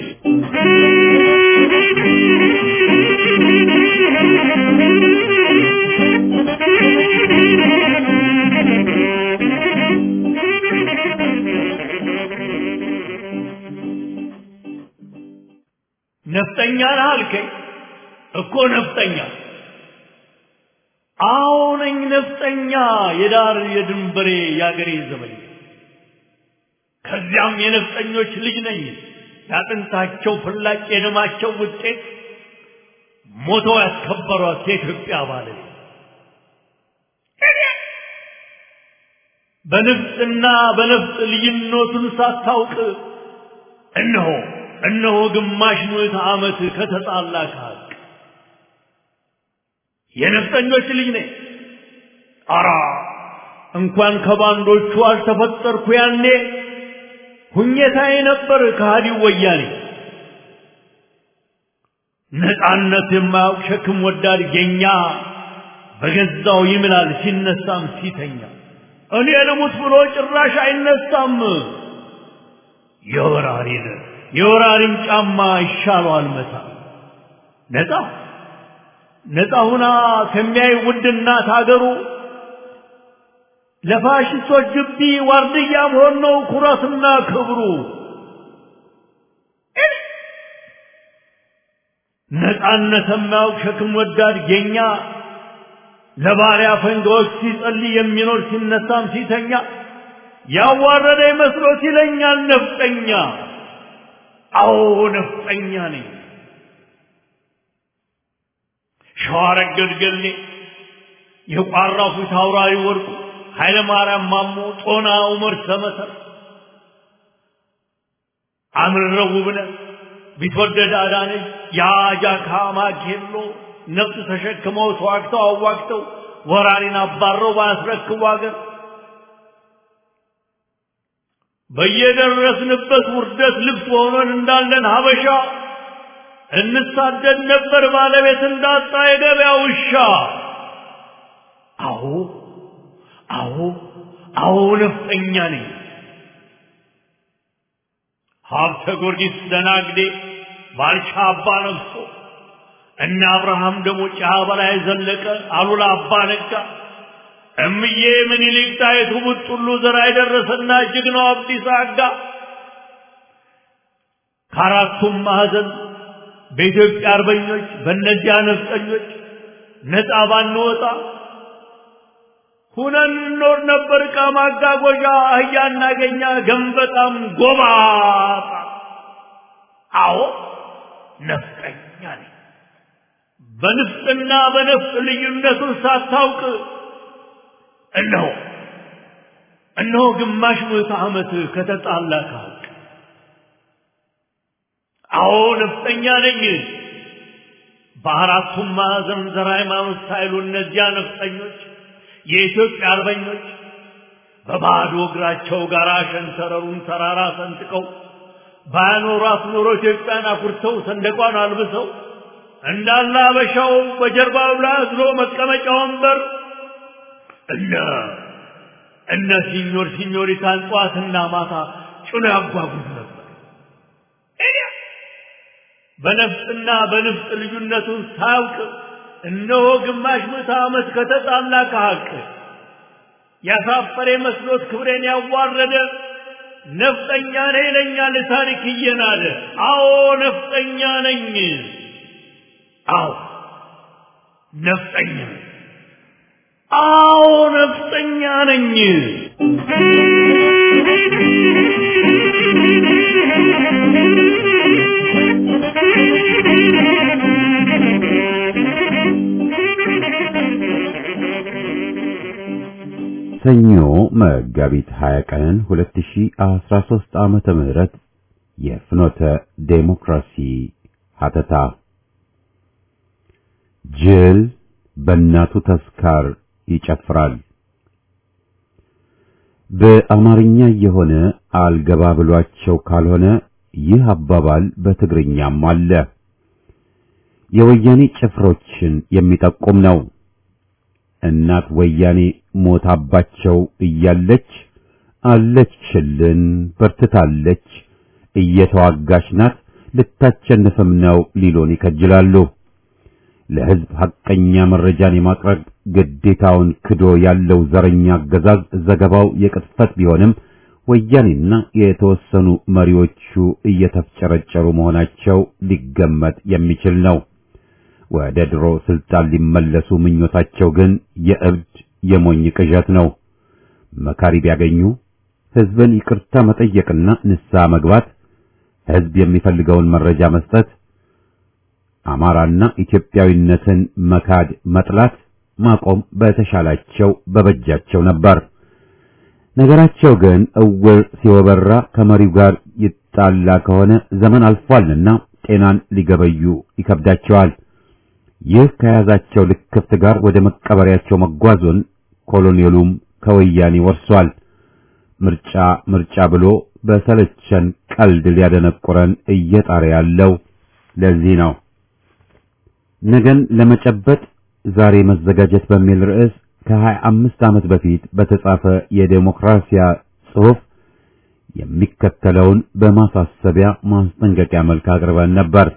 ነፍጠኛ ነህ አልከኝ እኮ ነፍጠኛ። አዎ ነኝ ነፍጠኛ፣ የዳር የድንበሬ የአገሬ ዘመኝ። ከዚያም የነፍጠኞች ልጅ ነኝ፣ ያጥንታቸው ፍላጭ የደማቸው ውጤት ሞተው ያስከበሯት የኢትዮጵያ ባለቤት በንፍጥና በነፍጥ ልዩነቱን ሳታውቅ እነሆ እነሆ ግማሽ ምዕተ ዓመት ከተጣላ ከሀቅ የነፍጠኞች ልጅ ነኝ። አራ እንኳን ከባንዶቹ አልተፈጠርኩ ያኔ ሁኘታዬ ነበር ከሃዲው ወያኔ። ነፃነት የማያውቅ ሸክም ወዳድ ጌኛ በገዛው ይምላል ሲነሳም ሲተኛ። እኔ ልሙት ብሎ ጭራሽ አይነሳም። የወራሪን የወራሪን ጫማ ይሻለዋል መታ ነፃ ነፃ ሁና ከሚያይ ውድ እናት አገሩ ለፋሽስቶች ግቢ ዋርድያ መሆን ነው ኩራትና ክብሩ። ነፃነት የማያውቅ ሸክም ወዳድ ጌኛ ለባሪያ ፈንጋዎች ሲጸልይ የሚኖር ሲነሳም ሲተኛ ያዋረደ መስሎት ይለኛል ነፍጠኛ። አዎ ነፍጠኛ ነኝ። ሸዋረገድ ገሌ የቋራው ፊት አውራሪ ወርቁ ኃይለ ማርያም ማሞ ጦና ዑመር ሰመሰር አምረው ውብነህ ቢትወደድ አዳነች የአጃካ ማኬሎ ነፍጥ ተሸክመው ተዋግተው አዋግተው ወራሪን አባረው ባያስረክቡ አገር በየደረስንበት ውርደት ልብስ ሆነን እንዳለን ሀበሻ እንሳደድ ነበር ባለቤት እንዳጣ የገበያ ውሻ። አዎ አዎ አዎ ነፍጠኛ ነኝ። ሀብተ ጊዮርጊስ ደናግዴ ባልቻ አባ ነግሶ እነ አብርሃም ደሞ ጫ በላይ ዘለቀ አሉላ አባ ነጋ እምዬ ምኒልክ ጣይቱ ቡጥሉ ዘራ የደረሰና ጀግናው አብዲሳ አጋ ከአራቱም ማዕዘን በኢትዮጵያ አርበኞች በእነዚያ ነፍጠኞች ነፃ ባንወጣ ሁነን እንኖር ነበር። ዕቃ ማጓጓዣ አህያ እናገኛ ገንበጣም ጎባጣ። አዎ ነፍጠኛ ነኝ። በንፍጥና በነፍጥ ልዩነቱን ሳታውቅ እነሆ እነሆ ግማሽ ምዕተ ዓመት ከተጣላ ከሀቅ አዎ ነፍጠኛ ነኝ። በአራቱም ማዕዘን ዘር ሃይማኖት ሳይሉ እነዚያ ነፍጠኞች የኢትዮጵያ አርበኞች በባዶ እግራቸው ጋር ሸንተረሩን ተራራ ሰንጥቀው ባያኖሯት ኖሮ ኢትዮጵያን አኩርተው ሰንደቋን አልብሰው እንዳለ አበሻው በጀርባው ላይ አዝሎ መቀመጫ ወንበር እነ እነ ሲኞር ሲኞሪታን ጠዋትና ማታ ጭኖ ያጓጉዝ ነበር። በነፍጥና በንፍጥ ልዩነቱን ሳያውቅ እነሆ ግማሽ ምዕተ ዓመት ከተጣላ ከሀቅ ያሳፈረ መስሎት ክብሬን ያዋረደ ነፍጠኛ ነኝ ይለኛል ታሪክ እየናደ። አዎ ነፍጠኛ ነኝ። አዎ ነፍጠኛ ነኝ። አዎ ነፍጠኛ ነኝ። ሰኞ መጋቢት 20 ቀን 2013 ዓመተ ምህረት የፍኖተ ዴሞክራሲ ሀተታ ጅል በእናቱ ተስካር ይጨፍራል። በአማርኛ የሆነ አልገባ ብሏቸው ካልሆነ ይህ አባባል በትግርኛም አለ። የወያኔ ጭፍሮችን የሚጠቁም ነው። እናት ወያኔ ሞታባቸው እያለች አለችልን፣ በርትታለች፣ እየተዋጋች ናት፣ ልታቸንፍም ነው ሊሉን ይከጅላሉ። ለሕዝብ ሐቀኛ መረጃን የማቅረብ ግዴታውን ክዶ ያለው ዘረኛ አገዛዝ ዘገባው የቅጥፈት ቢሆንም ወያኔና የተወሰኑ መሪዎቹ እየተፍጨረጨሩ መሆናቸው ሊገመት የሚችል ነው። ወደ ድሮ ስልጣን ሊመለሱ ምኞታቸው ግን የእብድ የሞኝ ቅዠት ነው። መካሪ ቢያገኙ ሕዝብን ይቅርታ መጠየቅና ንስሐ መግባት፣ ሕዝብ የሚፈልገውን መረጃ መስጠት፣ አማራና ኢትዮጵያዊነትን መካድ፣ መጥላት፣ ማቆም በተሻላቸው በበጃቸው ነበር። ነገራቸው ግን እውር ሲወበራ ከመሪው ጋር ይጣላ ከሆነ ዘመን አልፏልና ጤናን ሊገበዩ ይከብዳቸዋል። ይህ ከያዛቸው ልክፍት ጋር ወደ መቀበሪያቸው መጓዙን ኮሎኔሉም ከወያኔ ወርሷል። ምርጫ ምርጫ ብሎ በሰለቸን ቀልድ ሊያደነቁረን እየጣረ ያለው ለዚህ ነው። ነገን ለመጨበጥ ዛሬ መዘጋጀት በሚል ርዕስ ከሀያ አምስት ዓመት በፊት በተጻፈ የዴሞክራሲያ ጽሑፍ የሚከተለውን በማሳሰቢያ ማስጠንቀቂያ መልክ አቅርበን ነበር።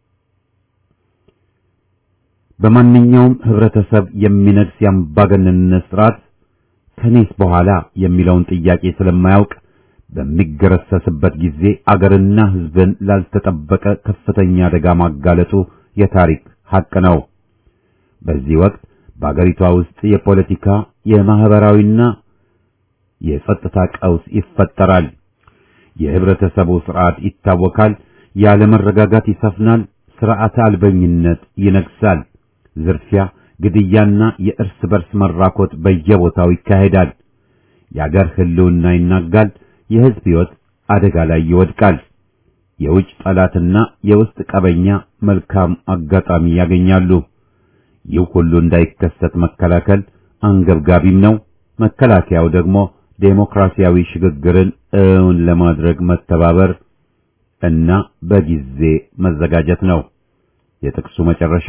በማንኛውም ህብረተሰብ የሚነግስ የአምባገነንነት ስርዓት ከኔስ በኋላ የሚለውን ጥያቄ ስለማያውቅ በሚገረሰስበት ጊዜ አገርና ሕዝብን ላልተጠበቀ ከፍተኛ አደጋ ማጋለጡ የታሪክ ሐቅ ነው። በዚህ ወቅት በአገሪቷ ውስጥ የፖለቲካ የማህበራዊና የጸጥታ ቀውስ ይፈጠራል። የህብረተሰቡ ስርዓት ይታወካል። ያለመረጋጋት ይሰፍናል። ስርዓተ አልበኝነት ይነግሳል። ዝርፊያ፣ ግድያና የእርስ በርስ መራኮት በየቦታው ይካሄዳል። የአገር ህልውና ይናጋል። የህዝብ ሕይወት አደጋ ላይ ይወድቃል። የውጭ ጠላትና የውስጥ ቀበኛ መልካም አጋጣሚ ያገኛሉ። ይህ ሁሉ እንዳይከሰት መከላከል አንገብጋቢም ነው። መከላከያው ደግሞ ዴሞክራሲያዊ ሽግግርን እውን ለማድረግ መተባበር እና በጊዜ መዘጋጀት ነው። የጥቅሱ መጨረሻ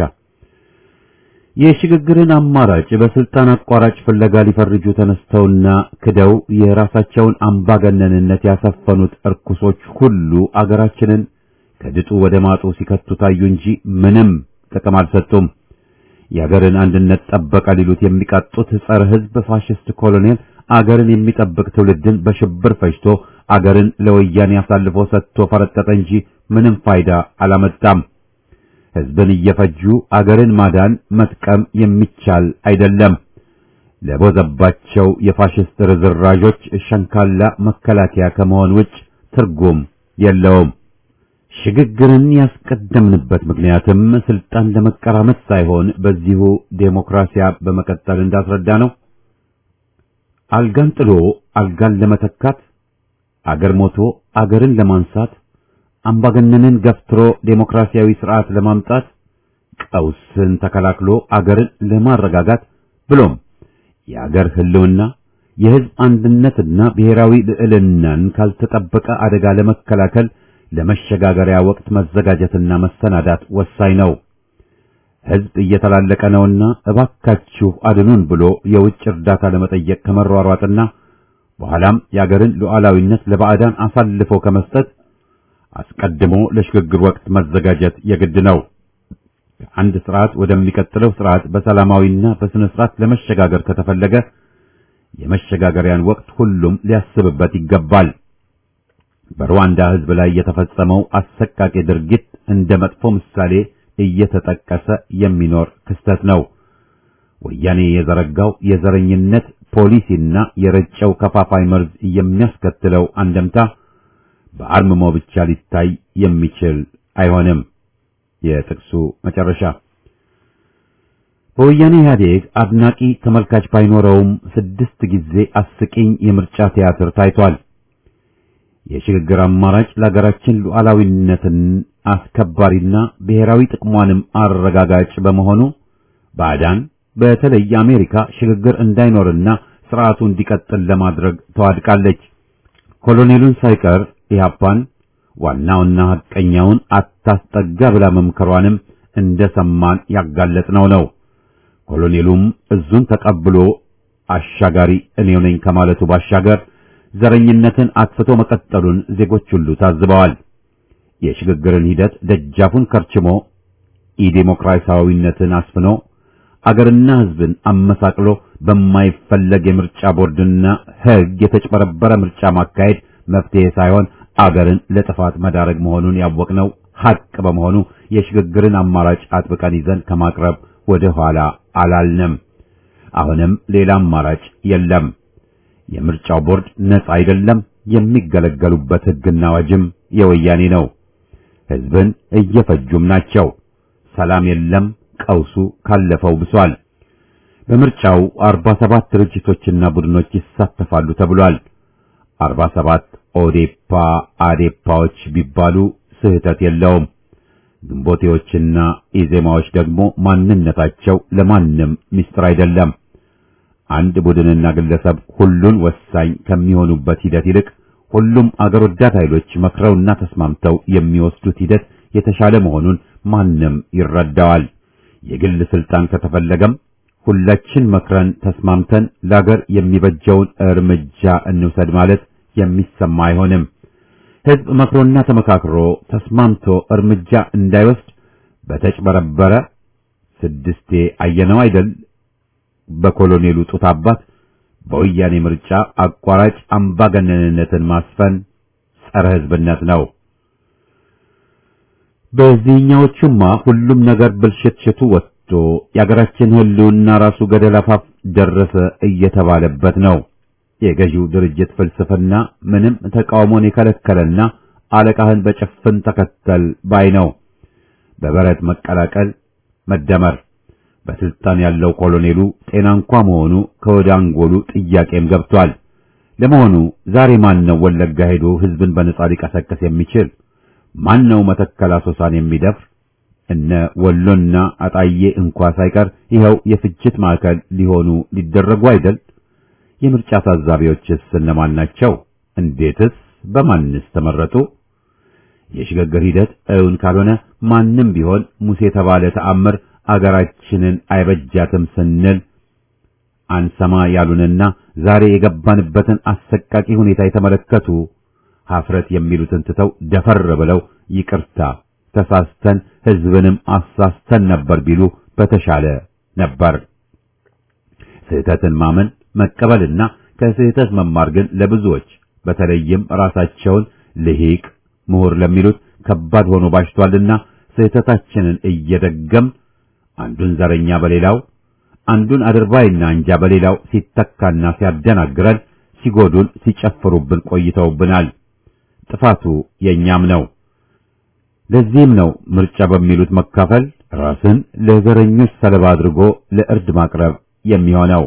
የሽግግርን አማራጭ በስልጣን አቋራጭ ፍለጋ ሊፈርጁ ተነስተውና ክደው የራሳቸውን አምባገነንነት ያሰፈኑት እርኩሶች ሁሉ አገራችንን ከድጡ ወደ ማጡ ሲከቱ ታዩ እንጂ ምንም ጥቅም አልሰጡም። የአገርን አንድነት ጠበቀ ሊሉት የሚቃጡት ጸረ ሕዝብ ፋሽስት ኮሎኔል አገርን የሚጠብቅ ትውልድን በሽብር ፈጅቶ አገርን ለወያኔ አሳልፎ ሰጥቶ ፈረጠጠ እንጂ ምንም ፋይዳ አላመጣም። ሕዝብን እየፈጁ አገርን ማዳን መጥቀም የሚቻል አይደለም። ለቦዘባቸው የፋሽስት ርዝራዦች ሸንካላ መከላከያ ከመሆን ውጭ ትርጉም የለውም። ሽግግርን ያስቀደምንበት ምክንያትም ስልጣን ለመቀራመት ሳይሆን በዚሁ ዴሞክራሲያ በመቀጠል እንዳስረዳ ነው። አልጋን ጥሎ አልጋን ለመተካት አገር ሞቶ አገርን ለማንሳት አምባገነንን ገፍትሮ ዴሞክራሲያዊ ስርዓት ለማምጣት ቀውስን ተከላክሎ አገርን ለማረጋጋት ብሎም የአገር ሕልውና የሕዝብ አንድነትና ብሔራዊ ልዕልናን ካልተጠበቀ አደጋ ለመከላከል ለመሸጋገሪያ ወቅት መዘጋጀትና መሰናዳት ወሳኝ ነው። ሕዝብ እየተላለቀ ነውና እባካችሁ አድኑን ብሎ የውጭ እርዳታ ለመጠየቅ ከመሯሯጥና በኋላም የአገርን ሉዓላዊነት ለባዕዳን አሳልፎ ከመስጠት አስቀድሞ ለሽግግር ወቅት መዘጋጀት የግድ ነው። ከአንድ ስርዓት ወደሚቀጥለው ስርዓት በሰላማዊና በስነ ስርዓት ለመሸጋገር ከተፈለገ የመሸጋገሪያን ወቅት ሁሉም ሊያስብበት ይገባል። በሩዋንዳ ሕዝብ ላይ የተፈጸመው አሰቃቂ ድርጊት እንደ መጥፎ ምሳሌ እየተጠቀሰ የሚኖር ክስተት ነው። ወያኔ የዘረጋው የዘረኝነት ፖሊሲና የረጨው ከፋፋይ መርዝ የሚያስከትለው አንደምታ በአርምሞ ብቻ ሊታይ የሚችል አይሆንም። የጥቅሱ መጨረሻ በወያኔ ኢህአዴግ አድናቂ ተመልካች ባይኖረውም ስድስት ጊዜ አስቂኝ የምርጫ ቲያትር ታይቷል። የሽግግር አማራጭ ለሀገራችን ሉዓላዊነትን አስከባሪና ብሔራዊ ጥቅሟንም አረጋጋጭ በመሆኑ ባዕዳን በተለይ አሜሪካ ሽግግር እንዳይኖርና ስርዓቱ እንዲቀጥል ለማድረግ ተዋድቃለች። ኮሎኔሉን ሳይቀር ኢህአፓን ዋናውና ሐቀኛውን አታስጠጋ ብላ መምከሯንም እንደሰማን ያጋለጥነው ነው። ኮሎኔሉም እዙን ተቀብሎ አሻጋሪ እኔው ነኝ ከማለቱ ባሻገር ዘረኝነትን አጥፍቶ መቀጠሉን ዜጎች ሁሉ ታዝበዋል። የሽግግርን ሂደት ደጃፉን ከርችሞ ኢዴሞክራሲያዊነትን አስፍኖ አገርና ሕዝብን አመሳቅሎ በማይፈለግ የምርጫ ቦርድና ሕግ የተጭበረበረ ምርጫ ማካሄድ መፍትሄ ሳይሆን አገርን ለጥፋት መዳረግ መሆኑን ያወቅነው ሐቅ በመሆኑ የሽግግርን አማራጭ አጥብቀን ይዘን ከማቅረብ ወደ ኋላ አላልንም። አሁንም ሌላ አማራጭ የለም። የምርጫው ቦርድ ነጻ አይደለም። የሚገለገሉበት ሕግና አዋጅም የወያኔ ነው። ሕዝብን እየፈጁም ናቸው። ሰላም የለም። ቀውሱ ካለፈው ብሷል። በምርጫው 47 ድርጅቶችና ቡድኖች ይሳተፋሉ ተብሏል። 47 ኦዴፓ አዴፓዎች ቢባሉ ስህተት የለውም። ግንቦቴዎችና ኢዜማዎች ደግሞ ማንነታቸው ለማንም ምስጢር አይደለም። አንድ ቡድንና ግለሰብ ሁሉን ወሳኝ ከሚሆኑበት ሂደት ይልቅ ሁሉም አገር ወዳድ ኃይሎች መክረውና ተስማምተው የሚወስዱት ሂደት የተሻለ መሆኑን ማንም ይረዳዋል። የግል ስልጣን ከተፈለገም ሁላችን መክረን ተስማምተን ለአገር የሚበጀውን እርምጃ እንውሰድ ማለት የሚሰማ አይሆንም። ሕዝብ መክሮና ተመካክሮ ተስማምቶ እርምጃ እንዳይወስድ በተጭበረበረ ስድስቴ አየነው አይደል በኮሎኔሉ ጡት አባት በወያኔ ምርጫ አቋራጭ አምባገነንነትን ማስፈን ጸረ ሕዝብነት ነው። በዚህኛዎቹማ ሁሉም ነገር ብልሽትሽቱ ወጥቶ የአገራችን ሕልውና ራሱ ገደል አፋፍ ደረሰ እየተባለበት ነው። የገዢው ድርጅት ፍልስፍና ምንም ተቃውሞን የከለከለና አለቃህን በጭፍን ተከተል ባይ ነው። በበረት መቀላቀል፣ መደመር በስልጣን ያለው ኮሎኔሉ ጤና እንኳ መሆኑ ከወደ አንጎሉ ጥያቄም ገብቷል። ለመሆኑ ዛሬ ማን ነው ወለጋ ሄዶ ሕዝብን በነጻ ሊቀሰቅስ የሚችል? ማን ነው መተከል አሶሳን የሚደፍር? እነ ወሎና አጣዬ እንኳ ሳይቀር ይኸው የፍጅት ማዕከል ሊሆኑ ሊደረጉ አይደል? የምርጫ ታዛቢዎችስ እነማን ናቸው? እንዴትስ በማንስ ተመረጡ? የሽግግር ሂደት እውን ካልሆነ ማንም ቢሆን ሙሴ የተባለ ተአምር አገራችንን አይበጃትም ስንል አንሰማ ያሉንና ዛሬ የገባንበትን አሰቃቂ ሁኔታ የተመለከቱ ሀፍረት የሚሉትን ትተው ደፈር ብለው ይቅርታ ተሳስተን ሕዝብንም አሳስተን ነበር ቢሉ በተሻለ ነበር። ስህተትን ማመን መቀበልና ከስህተት መማር ግን ለብዙዎች በተለይም ራሳቸውን ልሂቅ ምሁር ለሚሉት ከባድ ሆኖ ባሽቷልና ስህተታችንን እየደገም አንዱን ዘረኛ በሌላው አንዱን አድርባይና አንጃ በሌላው ሲተካና ሲያደናግረን ሲጎዱን ሲጨፍሩብን ቆይተውብናል። ጥፋቱ የኛም ነው። ለዚህም ነው ምርጫ በሚሉት መካፈል ራስን ለዘረኞች ሰለባ አድርጎ ለእርድ ማቅረብ የሚሆነው።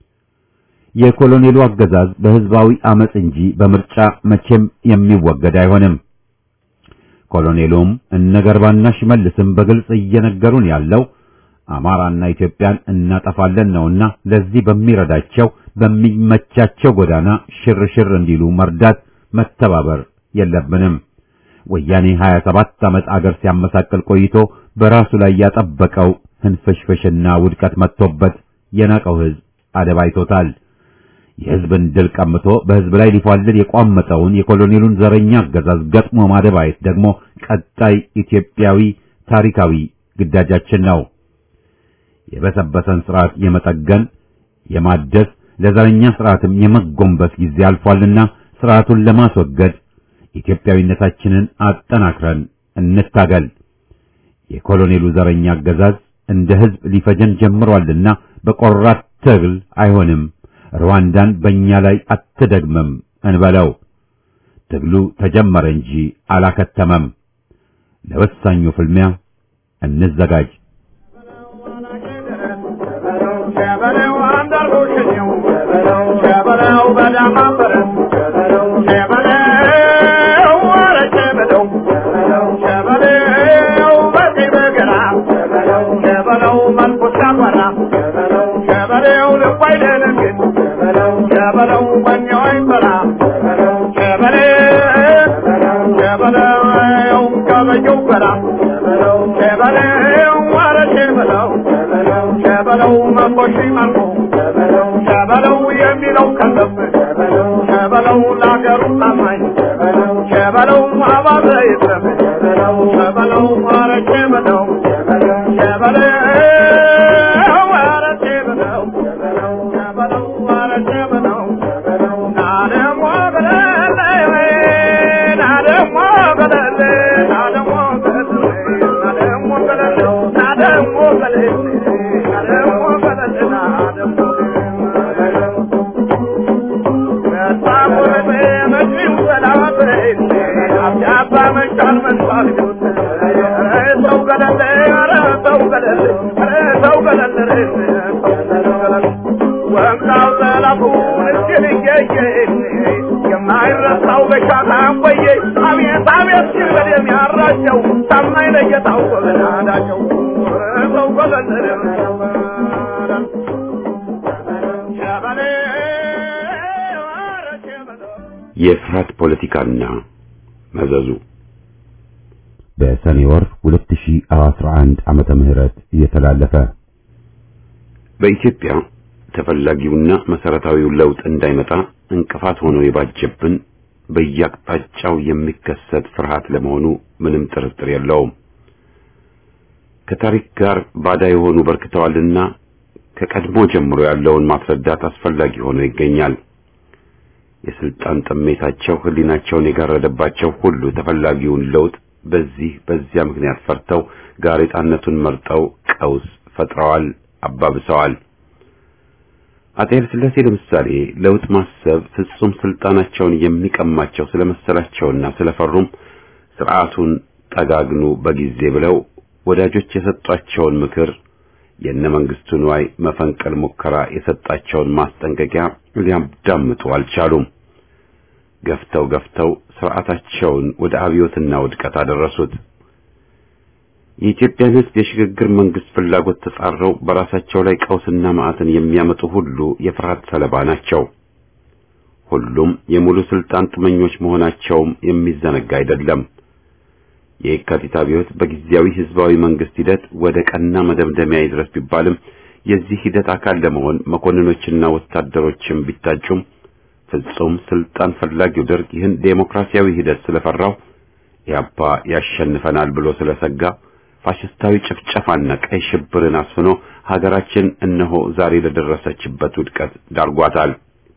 የኮሎኔሉ አገዛዝ በህዝባዊ አመጽ እንጂ በምርጫ መቼም የሚወገድ አይሆንም። ኮሎኔሉም እነ ገርባና ሽመልስም በግልጽ እየነገሩን ያለው አማራና ኢትዮጵያን እናጠፋለን ነውና ለዚህ በሚረዳቸው በሚመቻቸው ጎዳና ሽርሽር እንዲሉ መርዳት መተባበር የለብንም። ወያኔ 27 ዓመት አገር ሲያመሳቅል ቆይቶ በራሱ ላይ ያጠበቀው ህንፍሽፍሽና ውድቀት መጥቶበት የናቀው ህዝብ አደባይቶታል። የህዝብን ድል ቀምቶ በህዝብ ላይ ሊፏልል የቋመጠውን የኮሎኔሉን ዘረኛ አገዛዝ ገጥሞ ማደባየት ደግሞ ቀጣይ ኢትዮጵያዊ ታሪካዊ ግዳጃችን ነው። የበሰበሰን ስርዓት የመጠገን የማደስ ለዘረኛ ስርዓትም የመጎንበስ ጊዜ አልፏልና ስርዓቱን ለማስወገድ ኢትዮጵያዊነታችንን አጠናክረን እንታገል። የኮሎኔሉ ዘረኛ አገዛዝ እንደ ህዝብ ሊፈጀን ጀምሯልና በቆራት ትግል አይሆንም፣ ሩዋንዳን በእኛ ላይ አትደግምም እንበለው። ትግሉ ተጀመረ እንጂ አላከተመም። ለወሳኙ ፍልሚያ እንዘጋጅ። ሸበለው የሚለው ከሰብ ሸበለው ለአገሩ ታማኝ ሸበለው አባዘ ይትረፍ ሸበለው አረቼ በለው ሸበለው አረቼ በለው ሸበለው አረቼ በለው ናደሞ በለለ ናደሞ በለለ ናደሞ በለለ ናደሞ በለለ ናደሞ በለለ ናደሞ በለለ ናደሞ የማይረሳው በሻታ ቆየ አቤት አቤት ሲል በደም ያራቸው ታማኝ ለጌታው ጎበናዳቸው ሰው ጎበለለ የፍርሃት ፖለቲካና መዘዙ በሰኔ ወር 2011 ዓመተ ምህረት እየተላለፈ በኢትዮጵያ ተፈላጊውና መሰረታዊው ለውጥ እንዳይመጣ እንቅፋት ሆኖ የባጀብን በየአቅጣጫው የሚከሰት ፍርሃት ለመሆኑ ምንም ጥርጥር የለውም። ከታሪክ ጋር ባዳ የሆኑ በርክተዋልና ከቀድሞ ጀምሮ ያለውን ማስረዳት አስፈላጊ ሆኖ ይገኛል። የስልጣን ጥሜታቸው ህሊናቸውን የጋረደባቸው ሁሉ ተፈላጊውን ለውጥ በዚህ በዚያ ምክንያት ፈርተው ጋሬጣነቱን መርጠው ቀውስ ፈጥረዋል፣ አባብሰዋል። አጤ ኃይለ ሥላሴ ለምሳሌ ለውጥ ማሰብ ፍጹም ስልጣናቸውን የሚቀማቸው ስለመሰላቸውና ስለፈሩም ስርዓቱን ጠጋግኑ በጊዜ ብለው ወዳጆች የሰጧቸውን ምክር የነ መንግስቱ ንዋይ መፈንቀል ሙከራ የሰጣቸውን ማስጠንቀቂያ ሊያዳምጡ አልቻሉም። ገፍተው ገፍተው ስርዓታቸውን ወደ አብዮትና ውድቀት አደረሱት። የኢትዮጵያን ሕዝብ የሽግግር መንግስት ፍላጎት ተጻረው በራሳቸው ላይ ቀውስና መዓትን የሚያመጡ ሁሉ የፍርሃት ሰለባ ናቸው። ሁሉም የሙሉ ስልጣን ጥመኞች መሆናቸውም የሚዘነጋ አይደለም። የየካቲት አብዮት በጊዜያዊ ህዝባዊ መንግስት ሂደት ወደ ቀና መደምደሚያ ይድረስ ቢባልም የዚህ ሂደት አካል ለመሆን መኮንኖችና ወታደሮችም ቢታጩም ፍጹም ስልጣን ፈላጊው ደርግ ይህን ዴሞክራሲያዊ ሂደት ስለፈራው ኢህአፓ ያሸንፈናል ብሎ ስለሰጋ ፋሽስታዊ ጭፍጨፋና ቀይ ሽብርን አስፍኖ ሀገራችን እነሆ ዛሬ ለደረሰችበት ውድቀት ዳርጓታል።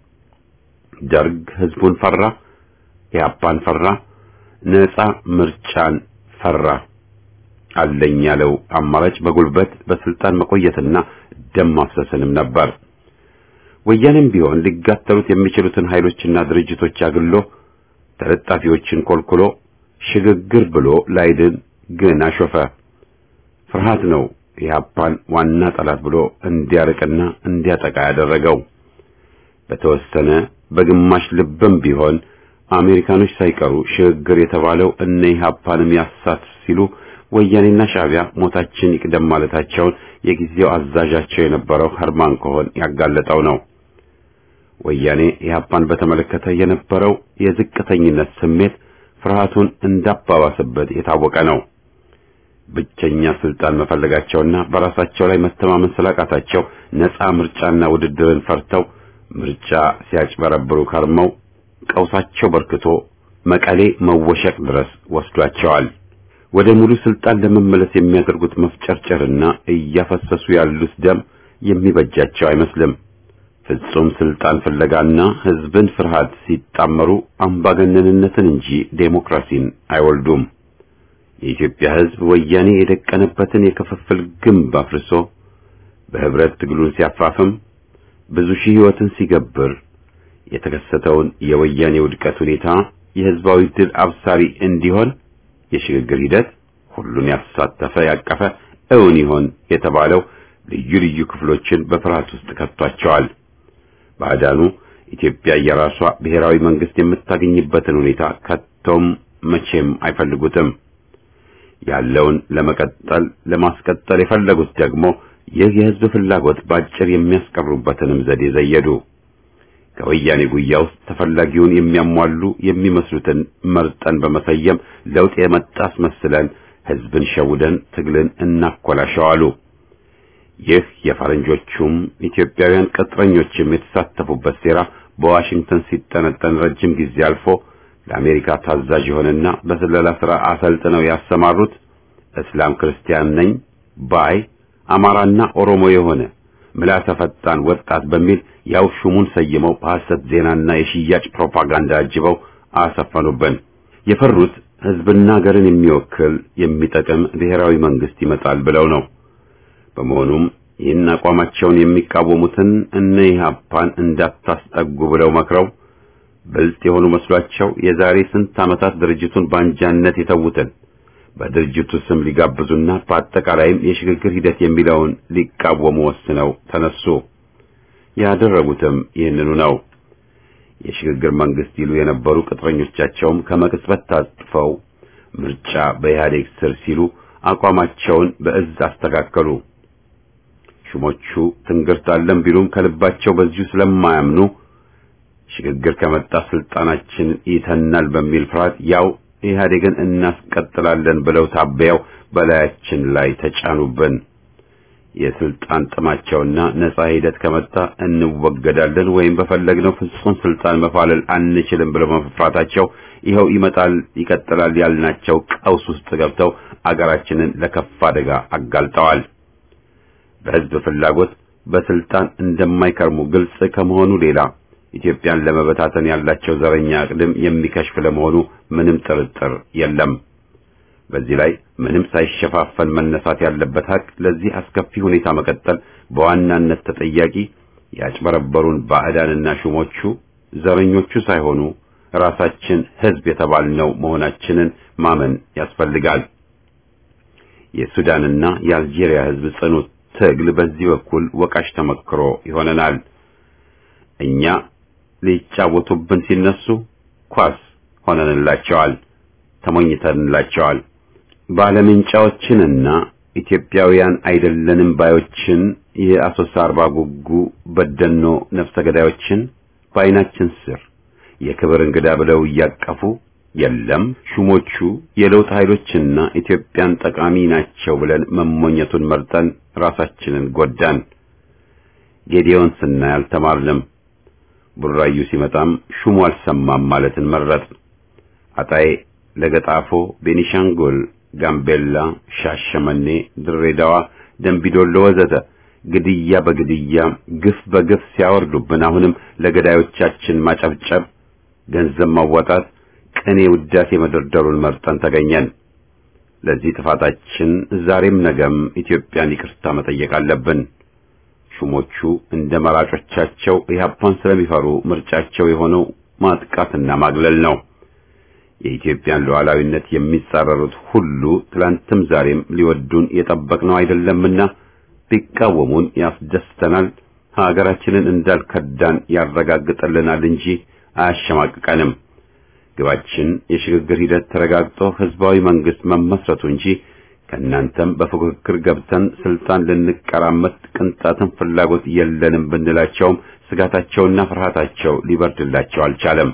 ደርግ ህዝቡን ፈራ፣ ኢህአፓን ፈራ፣ ነፃ ምርጫን ፈራ። አለኝ ያለው አማራጭ በጉልበት በስልጣን መቆየትና ደም ማፍሰስንም ነበር። ወያኔም ቢሆን ሊጋተሉት የሚችሉትን ኃይሎችና ድርጅቶች አግሎ ተለጣፊዎችን ኮልኩሎ ሽግግር ብሎ ላይድን ግን አሾፈ። ፍርሃት ነው ኢህአፓን ዋና ጠላት ብሎ እንዲያርቅና እንዲያጠቃ ያደረገው። በተወሰነ በግማሽ ልብም ቢሆን አሜሪካኖች ሳይቀሩ ሽግግር የተባለው እነ ኢህአፓንም ያሳት ሲሉ ወያኔና ሻዕቢያ ሞታችን ይቅደም ማለታቸውን የጊዜው አዛዣቸው የነበረው ኸርማን ኮሆን ያጋለጠው ነው። ወያኔ ኢህአፓን በተመለከተ የነበረው የዝቅተኝነት ስሜት ፍርሃቱን እንዳባባሰበት የታወቀ ነው። ብቸኛ ስልጣን መፈለጋቸውና በራሳቸው ላይ መተማመን ስላቃታቸው ነፃ ምርጫና ውድድርን ፈርተው ምርጫ ሲያጭበረብሩ ከርመው ቀውሳቸው በርክቶ መቀሌ መወሸቅ ድረስ ወስዷቸዋል። ወደ ሙሉ ስልጣን ለመመለስ የሚያደርጉት መፍጨርጨርና እያፈሰሱ ያሉት ደም የሚበጃቸው አይመስልም። ፍጹም ስልጣን ፍለጋና ህዝብን ፍርሃት ሲጣመሩ አምባገነንነትን እንጂ ዴሞክራሲን አይወልዱም። የኢትዮጵያ ህዝብ ወያኔ የደቀነበትን የክፍፍል ግንብ አፍርሶ በህብረት ትግሉን ሲያፋፍም ብዙ ሺህ ህይወትን ሲገብር የተከሰተውን የወያኔ ውድቀት ሁኔታ የህዝባዊ ድል አብሳሪ እንዲሆን የሽግግር ሂደት ሁሉን ያሳተፈ ያቀፈ እውን ይሆን የተባለው ልዩ ልዩ ክፍሎችን በፍርሃት ውስጥ ከቷቸዋል። ባዕዳኑ ኢትዮጵያ የራሷ ብሔራዊ መንግስት የምታገኝበትን ሁኔታ ከቶም መቼም አይፈልጉትም። ያለውን ለመቀጠል ለማስቀጠል የፈለጉት ደግሞ ይህ የህዝብ ፍላጎት ባጭር የሚያስቀሩበትንም ዘዴ ዘየዱ። ከወያኔ ጉያ ውስጥ ተፈላጊውን የሚያሟሉ የሚመስሉትን መርጠን በመሰየም ለውጥ የመጣ አስመስለን ህዝብን ሸውደን ትግልን እናኮላሸዋሉ። ይህ የፈረንጆቹም ኢትዮጵያውያን ቅጥረኞችም የተሳተፉበት ሴራ በዋሽንግተን ሲጠነጠን ረጅም ጊዜ አልፎ ለአሜሪካ ታዛዥ የሆነና በስለላ ሥራ አሰልጥነው ያሰማሩት እስላም ክርስቲያን ነኝ ባይ አማራና ኦሮሞ የሆነ ምላሰ ፈጣን ወጣት በሚል ያው ሹሙን ሰይመው በሐሰት ዜናና የሽያጭ ፕሮፓጋንዳ አጅበው አሰፈኑብን። የፈሩት ህዝብና ሀገርን የሚወክል የሚጠቅም ብሔራዊ መንግስት ይመጣል ብለው ነው። በመሆኑም ይህን አቋማቸውን የሚቃወሙትን እነ ኢህአፓን እንዳታስጠጉ ብለው መክረው ብልጥ የሆኑ መስሏቸው የዛሬ ስንት ዓመታት ድርጅቱን በአንጃነት የተዉትን በድርጅቱ ስም ሊጋብዙና በአጠቃላይም የሽግግር ሂደት የሚለውን ሊቃወሙ ወስነው ተነሱ። ያደረጉትም ይህንኑ ነው። የሽግግር መንግስት ይሉ የነበሩ ቅጥረኞቻቸውም ከመቅጽበት ታጥፈው ምርጫ በኢህአዴግ ስር ሲሉ አቋማቸውን በእዝ አስተካከሉ። ሹሞቹ ትንግርት አለን ቢሉም ከልባቸው በዚሁ ስለማያምኑ ሽግግር ከመጣ ስልጣናችን ይተናል በሚል ፍርሃት ያው ኢህአዴግን እናስቀጥላለን ብለው ታበያው በላያችን ላይ ተጫኑብን። የስልጣን ጥማቸውና ነጻ ሂደት ከመጣ እንወገዳለን ወይም በፈለግነው ፍጹም ስልጣን መፋለል አንችልም ብለው መፍራታቸው ይኸው ይመጣል ይቀጥላል ያልናቸው ቀውስ ውስጥ ገብተው አገራችንን ለከፍ አደጋ አጋልጠዋል። በህዝብ ፍላጎት በስልጣን እንደማይከርሙ ግልጽ ከመሆኑ ሌላ ኢትዮጵያን ለመበታተን ያላቸው ዘረኛ አቅድም የሚከሽፍ ለመሆኑ ምንም ጥርጥር የለም። በዚህ ላይ ምንም ሳይሸፋፈን መነሳት ያለበት ሀቅ ለዚህ አስከፊ ሁኔታ መቀጠል በዋናነት ተጠያቂ ያጭበረበሩን ባዕዳንና ሹሞቹ ዘረኞቹ ሳይሆኑ ራሳችን ህዝብ የተባልነው መሆናችንን ማመን ያስፈልጋል። የሱዳንና የአልጄሪያ ህዝብ ጽኑ ትግል በዚህ በኩል ወቃሽ ተመክሮ ይሆነናል። እኛ ሊጫወቱብን ሲነሱ ኳስ ሆነንላቸዋል፣ ተሞኝተንላቸዋል። ባለምንጫዎችንና ኢትዮጵያውያን አይደለንም ባዮችን የአሶሳ አርባ ጉጉ በደኖ ነፍሰ ገዳዮችን በዓይናችን ስር የክብር እንግዳ ብለው እያቀፉ የለም ሹሞቹ የለውጥ ኃይሎችና ኢትዮጵያን ጠቃሚ ናቸው ብለን መሞኘቱን መርጠን ራሳችንን ጎዳን። ጌዲዮን ስናይ አልተማርንም። ቡራዩ ሲመጣም ሹሙ አልሰማም ማለትን መረጥ። አጣዬ፣ ለገጣፎ፣ ቤኒሻንጉል፣ ጋምቤላ፣ ሻሸመኔ፣ ድሬዳዋ፣ ደንቢዶሎ ወዘተ ግድያ በግድያ ግፍ በግፍ ሲያወርዱብን አሁንም ለገዳዮቻችን ማጨብጨብ፣ ገንዘብ ማዋጣት፣ ቅኔ ውዳሴ መደርደሩን መርጠን ተገኘን። ለዚህ ጥፋታችን ዛሬም ነገም ኢትዮጵያን ይቅርታ መጠየቅ አለብን። ሹሞቹ እንደ መራጮቻቸው ኢህአፓን ስለሚፈሩ ምርጫቸው የሆነው ማጥቃትና ማግለል ነው። የኢትዮጵያን ሉዓላዊነት የሚጻረሩት ሁሉ ትላንትም ዛሬም ሊወዱን የጠበቅነው አይደለምና ቢቃወሙን ያስደስተናል፣ ሀገራችንን እንዳልከዳን ያረጋግጥልናል እንጂ አያሸማቅቀንም። ግባችን የሽግግር ሂደት ተረጋግጦ ህዝባዊ መንግስት መመስረቱ እንጂ ከእናንተም በፉክክር ገብተን ስልጣን ልንቀራመት ቅንጣትን ፍላጎት የለንም ብንላቸውም ስጋታቸውና ፍርሃታቸው ሊበርድላቸው አልቻለም።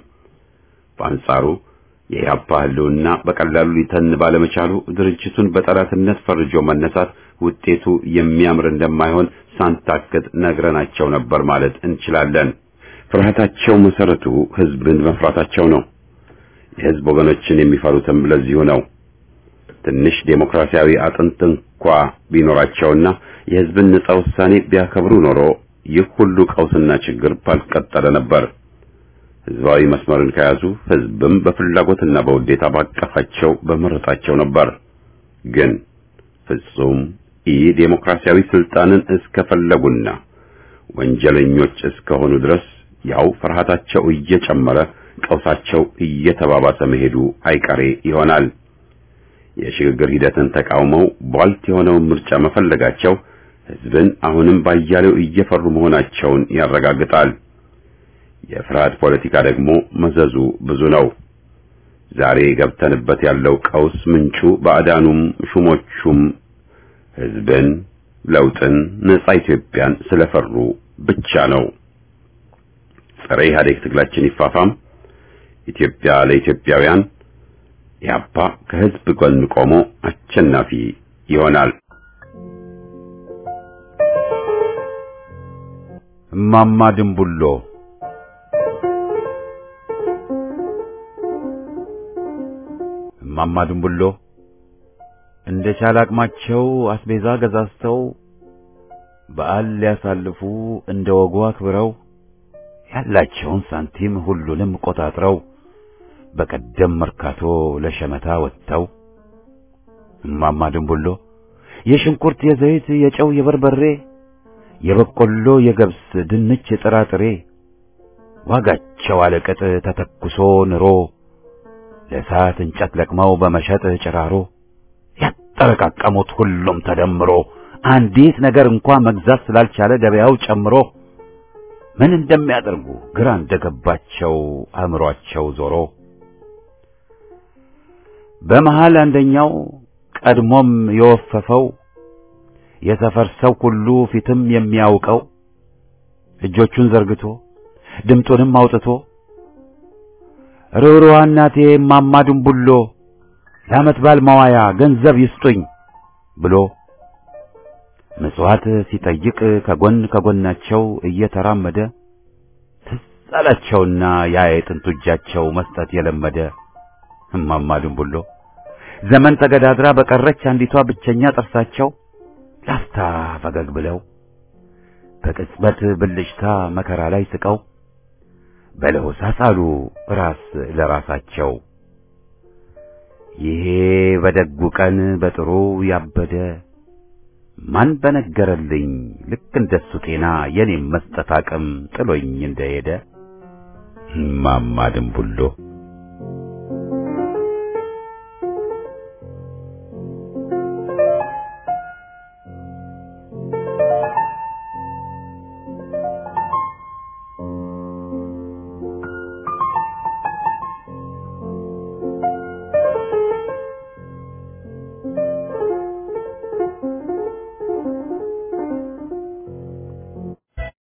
በአንጻሩ የኢህአፓ ህልውና በቀላሉ ሊተን ባለመቻሉ ድርጅቱን በጠላትነት ፈርጆ መነሳት ውጤቱ የሚያምር እንደማይሆን ሳንታክት ነግረናቸው ነበር ማለት እንችላለን። ፍርሃታቸው መሰረቱ ህዝብን መፍራታቸው ነው። የህዝብ ወገኖችን የሚፈሩትም ለዚሁ ነው። ትንሽ ዴሞክራሲያዊ አጥንት እንኳ ቢኖራቸውና የህዝብን ነጻ ውሳኔ ቢያከብሩ ኖሮ ይህ ሁሉ ቀውስና ችግር ባልቀጠለ ነበር። ህዝባዊ መስመርን ከያዙ ህዝብም በፍላጎትና በውዴታ ባቀፋቸው በመረጣቸው ነበር። ግን ፍጹም ኢ ዴሞክራሲያዊ ስልጣንን እስከፈለጉና ወንጀለኞች እስከሆኑ ድረስ ያው ፍርሃታቸው እየጨመረ ቀውሳቸው እየተባባሰ መሄዱ አይቀሬ ይሆናል። የሽግግር ሂደትን ተቃውመው ቧልት የሆነውን ምርጫ መፈለጋቸው ህዝብን አሁንም ባያሌው እየፈሩ መሆናቸውን ያረጋግጣል። የፍርሃት ፖለቲካ ደግሞ መዘዙ ብዙ ነው። ዛሬ ገብተንበት ያለው ቀውስ ምንጩ ባዕዳኑም ሹሞቹም ህዝብን፣ ለውጥን፣ ነጻ ኢትዮጵያን ስለፈሩ ብቻ ነው። ጸረ ኢህአዴግ ትግላችን ይፋፋም። ኢትዮጵያ ለኢትዮጵያውያን ኢህአፓ ከህዝብ ጎን ቆሞ አሸናፊ ይሆናል። እማማ ድንቡሎ እማማ ድንቡሎ እንደ ቻለ አቅማቸው አስቤዛ ገዛዝተው በዓል ሊያሳልፉ እንደ ወጉ አክብረው ያላቸውን ሳንቲም ሁሉንም ቆጣጥረው በቀደም መርካቶ ለሸመታ ወጥተው እማማ ድንቡሎ የሽንኩርት፣ የዘይት፣ የጨው፣ የበርበሬ፣ የበቆሎ፣ የገብስ፣ ድንች፣ የጥራጥሬ ዋጋቸው አለቅጥ ተተኩሶ ንሮ ለእሳት እንጨት ለቅመው በመሸጥ ጭራሮ ያጠረቃቀሙት ሁሉም ተደምሮ አንዲት ነገር እንኳ መግዛት ስላልቻለ ገበያው ጨምሮ ምን እንደሚያደርጉ ግራ እንደገባቸው አእምሯቸው ዞሮ በመሃል አንደኛው ቀድሞም የወፈፈው የሰፈር ሰው ሁሉ ፊትም የሚያውቀው እጆቹን ዘርግቶ ድምጡንም አውጥቶ ርኅሩኅ እናቴ እማማ ድንቡሎ ለዓመት በዓል መዋያ ገንዘብ ይስጡኝ ብሎ ምጽዋት ሲጠይቅ ከጎን ከጎናቸው እየተራመደ ትዝ አላቸውና ያ የጥንቱ እጃቸው መስጠት የለመደ እማማ ድንቡሎ ዘመን ተገዳድራ በቀረች አንዲቷ ብቸኛ ጥርሳቸው ላፍታ ፈገግ ብለው በቅጽበት ብልጭታ መከራ ላይ ስቀው በለሆሳስ አሉ ራስ ለራሳቸው ይሄ በደጉ ቀን በጥሩ ያበደ ማን በነገረልኝ ልክ እንደሱ ጤና የኔም መስጠት አቅም ጥሎኝ እንደሄደ እማማ ድንቡሎ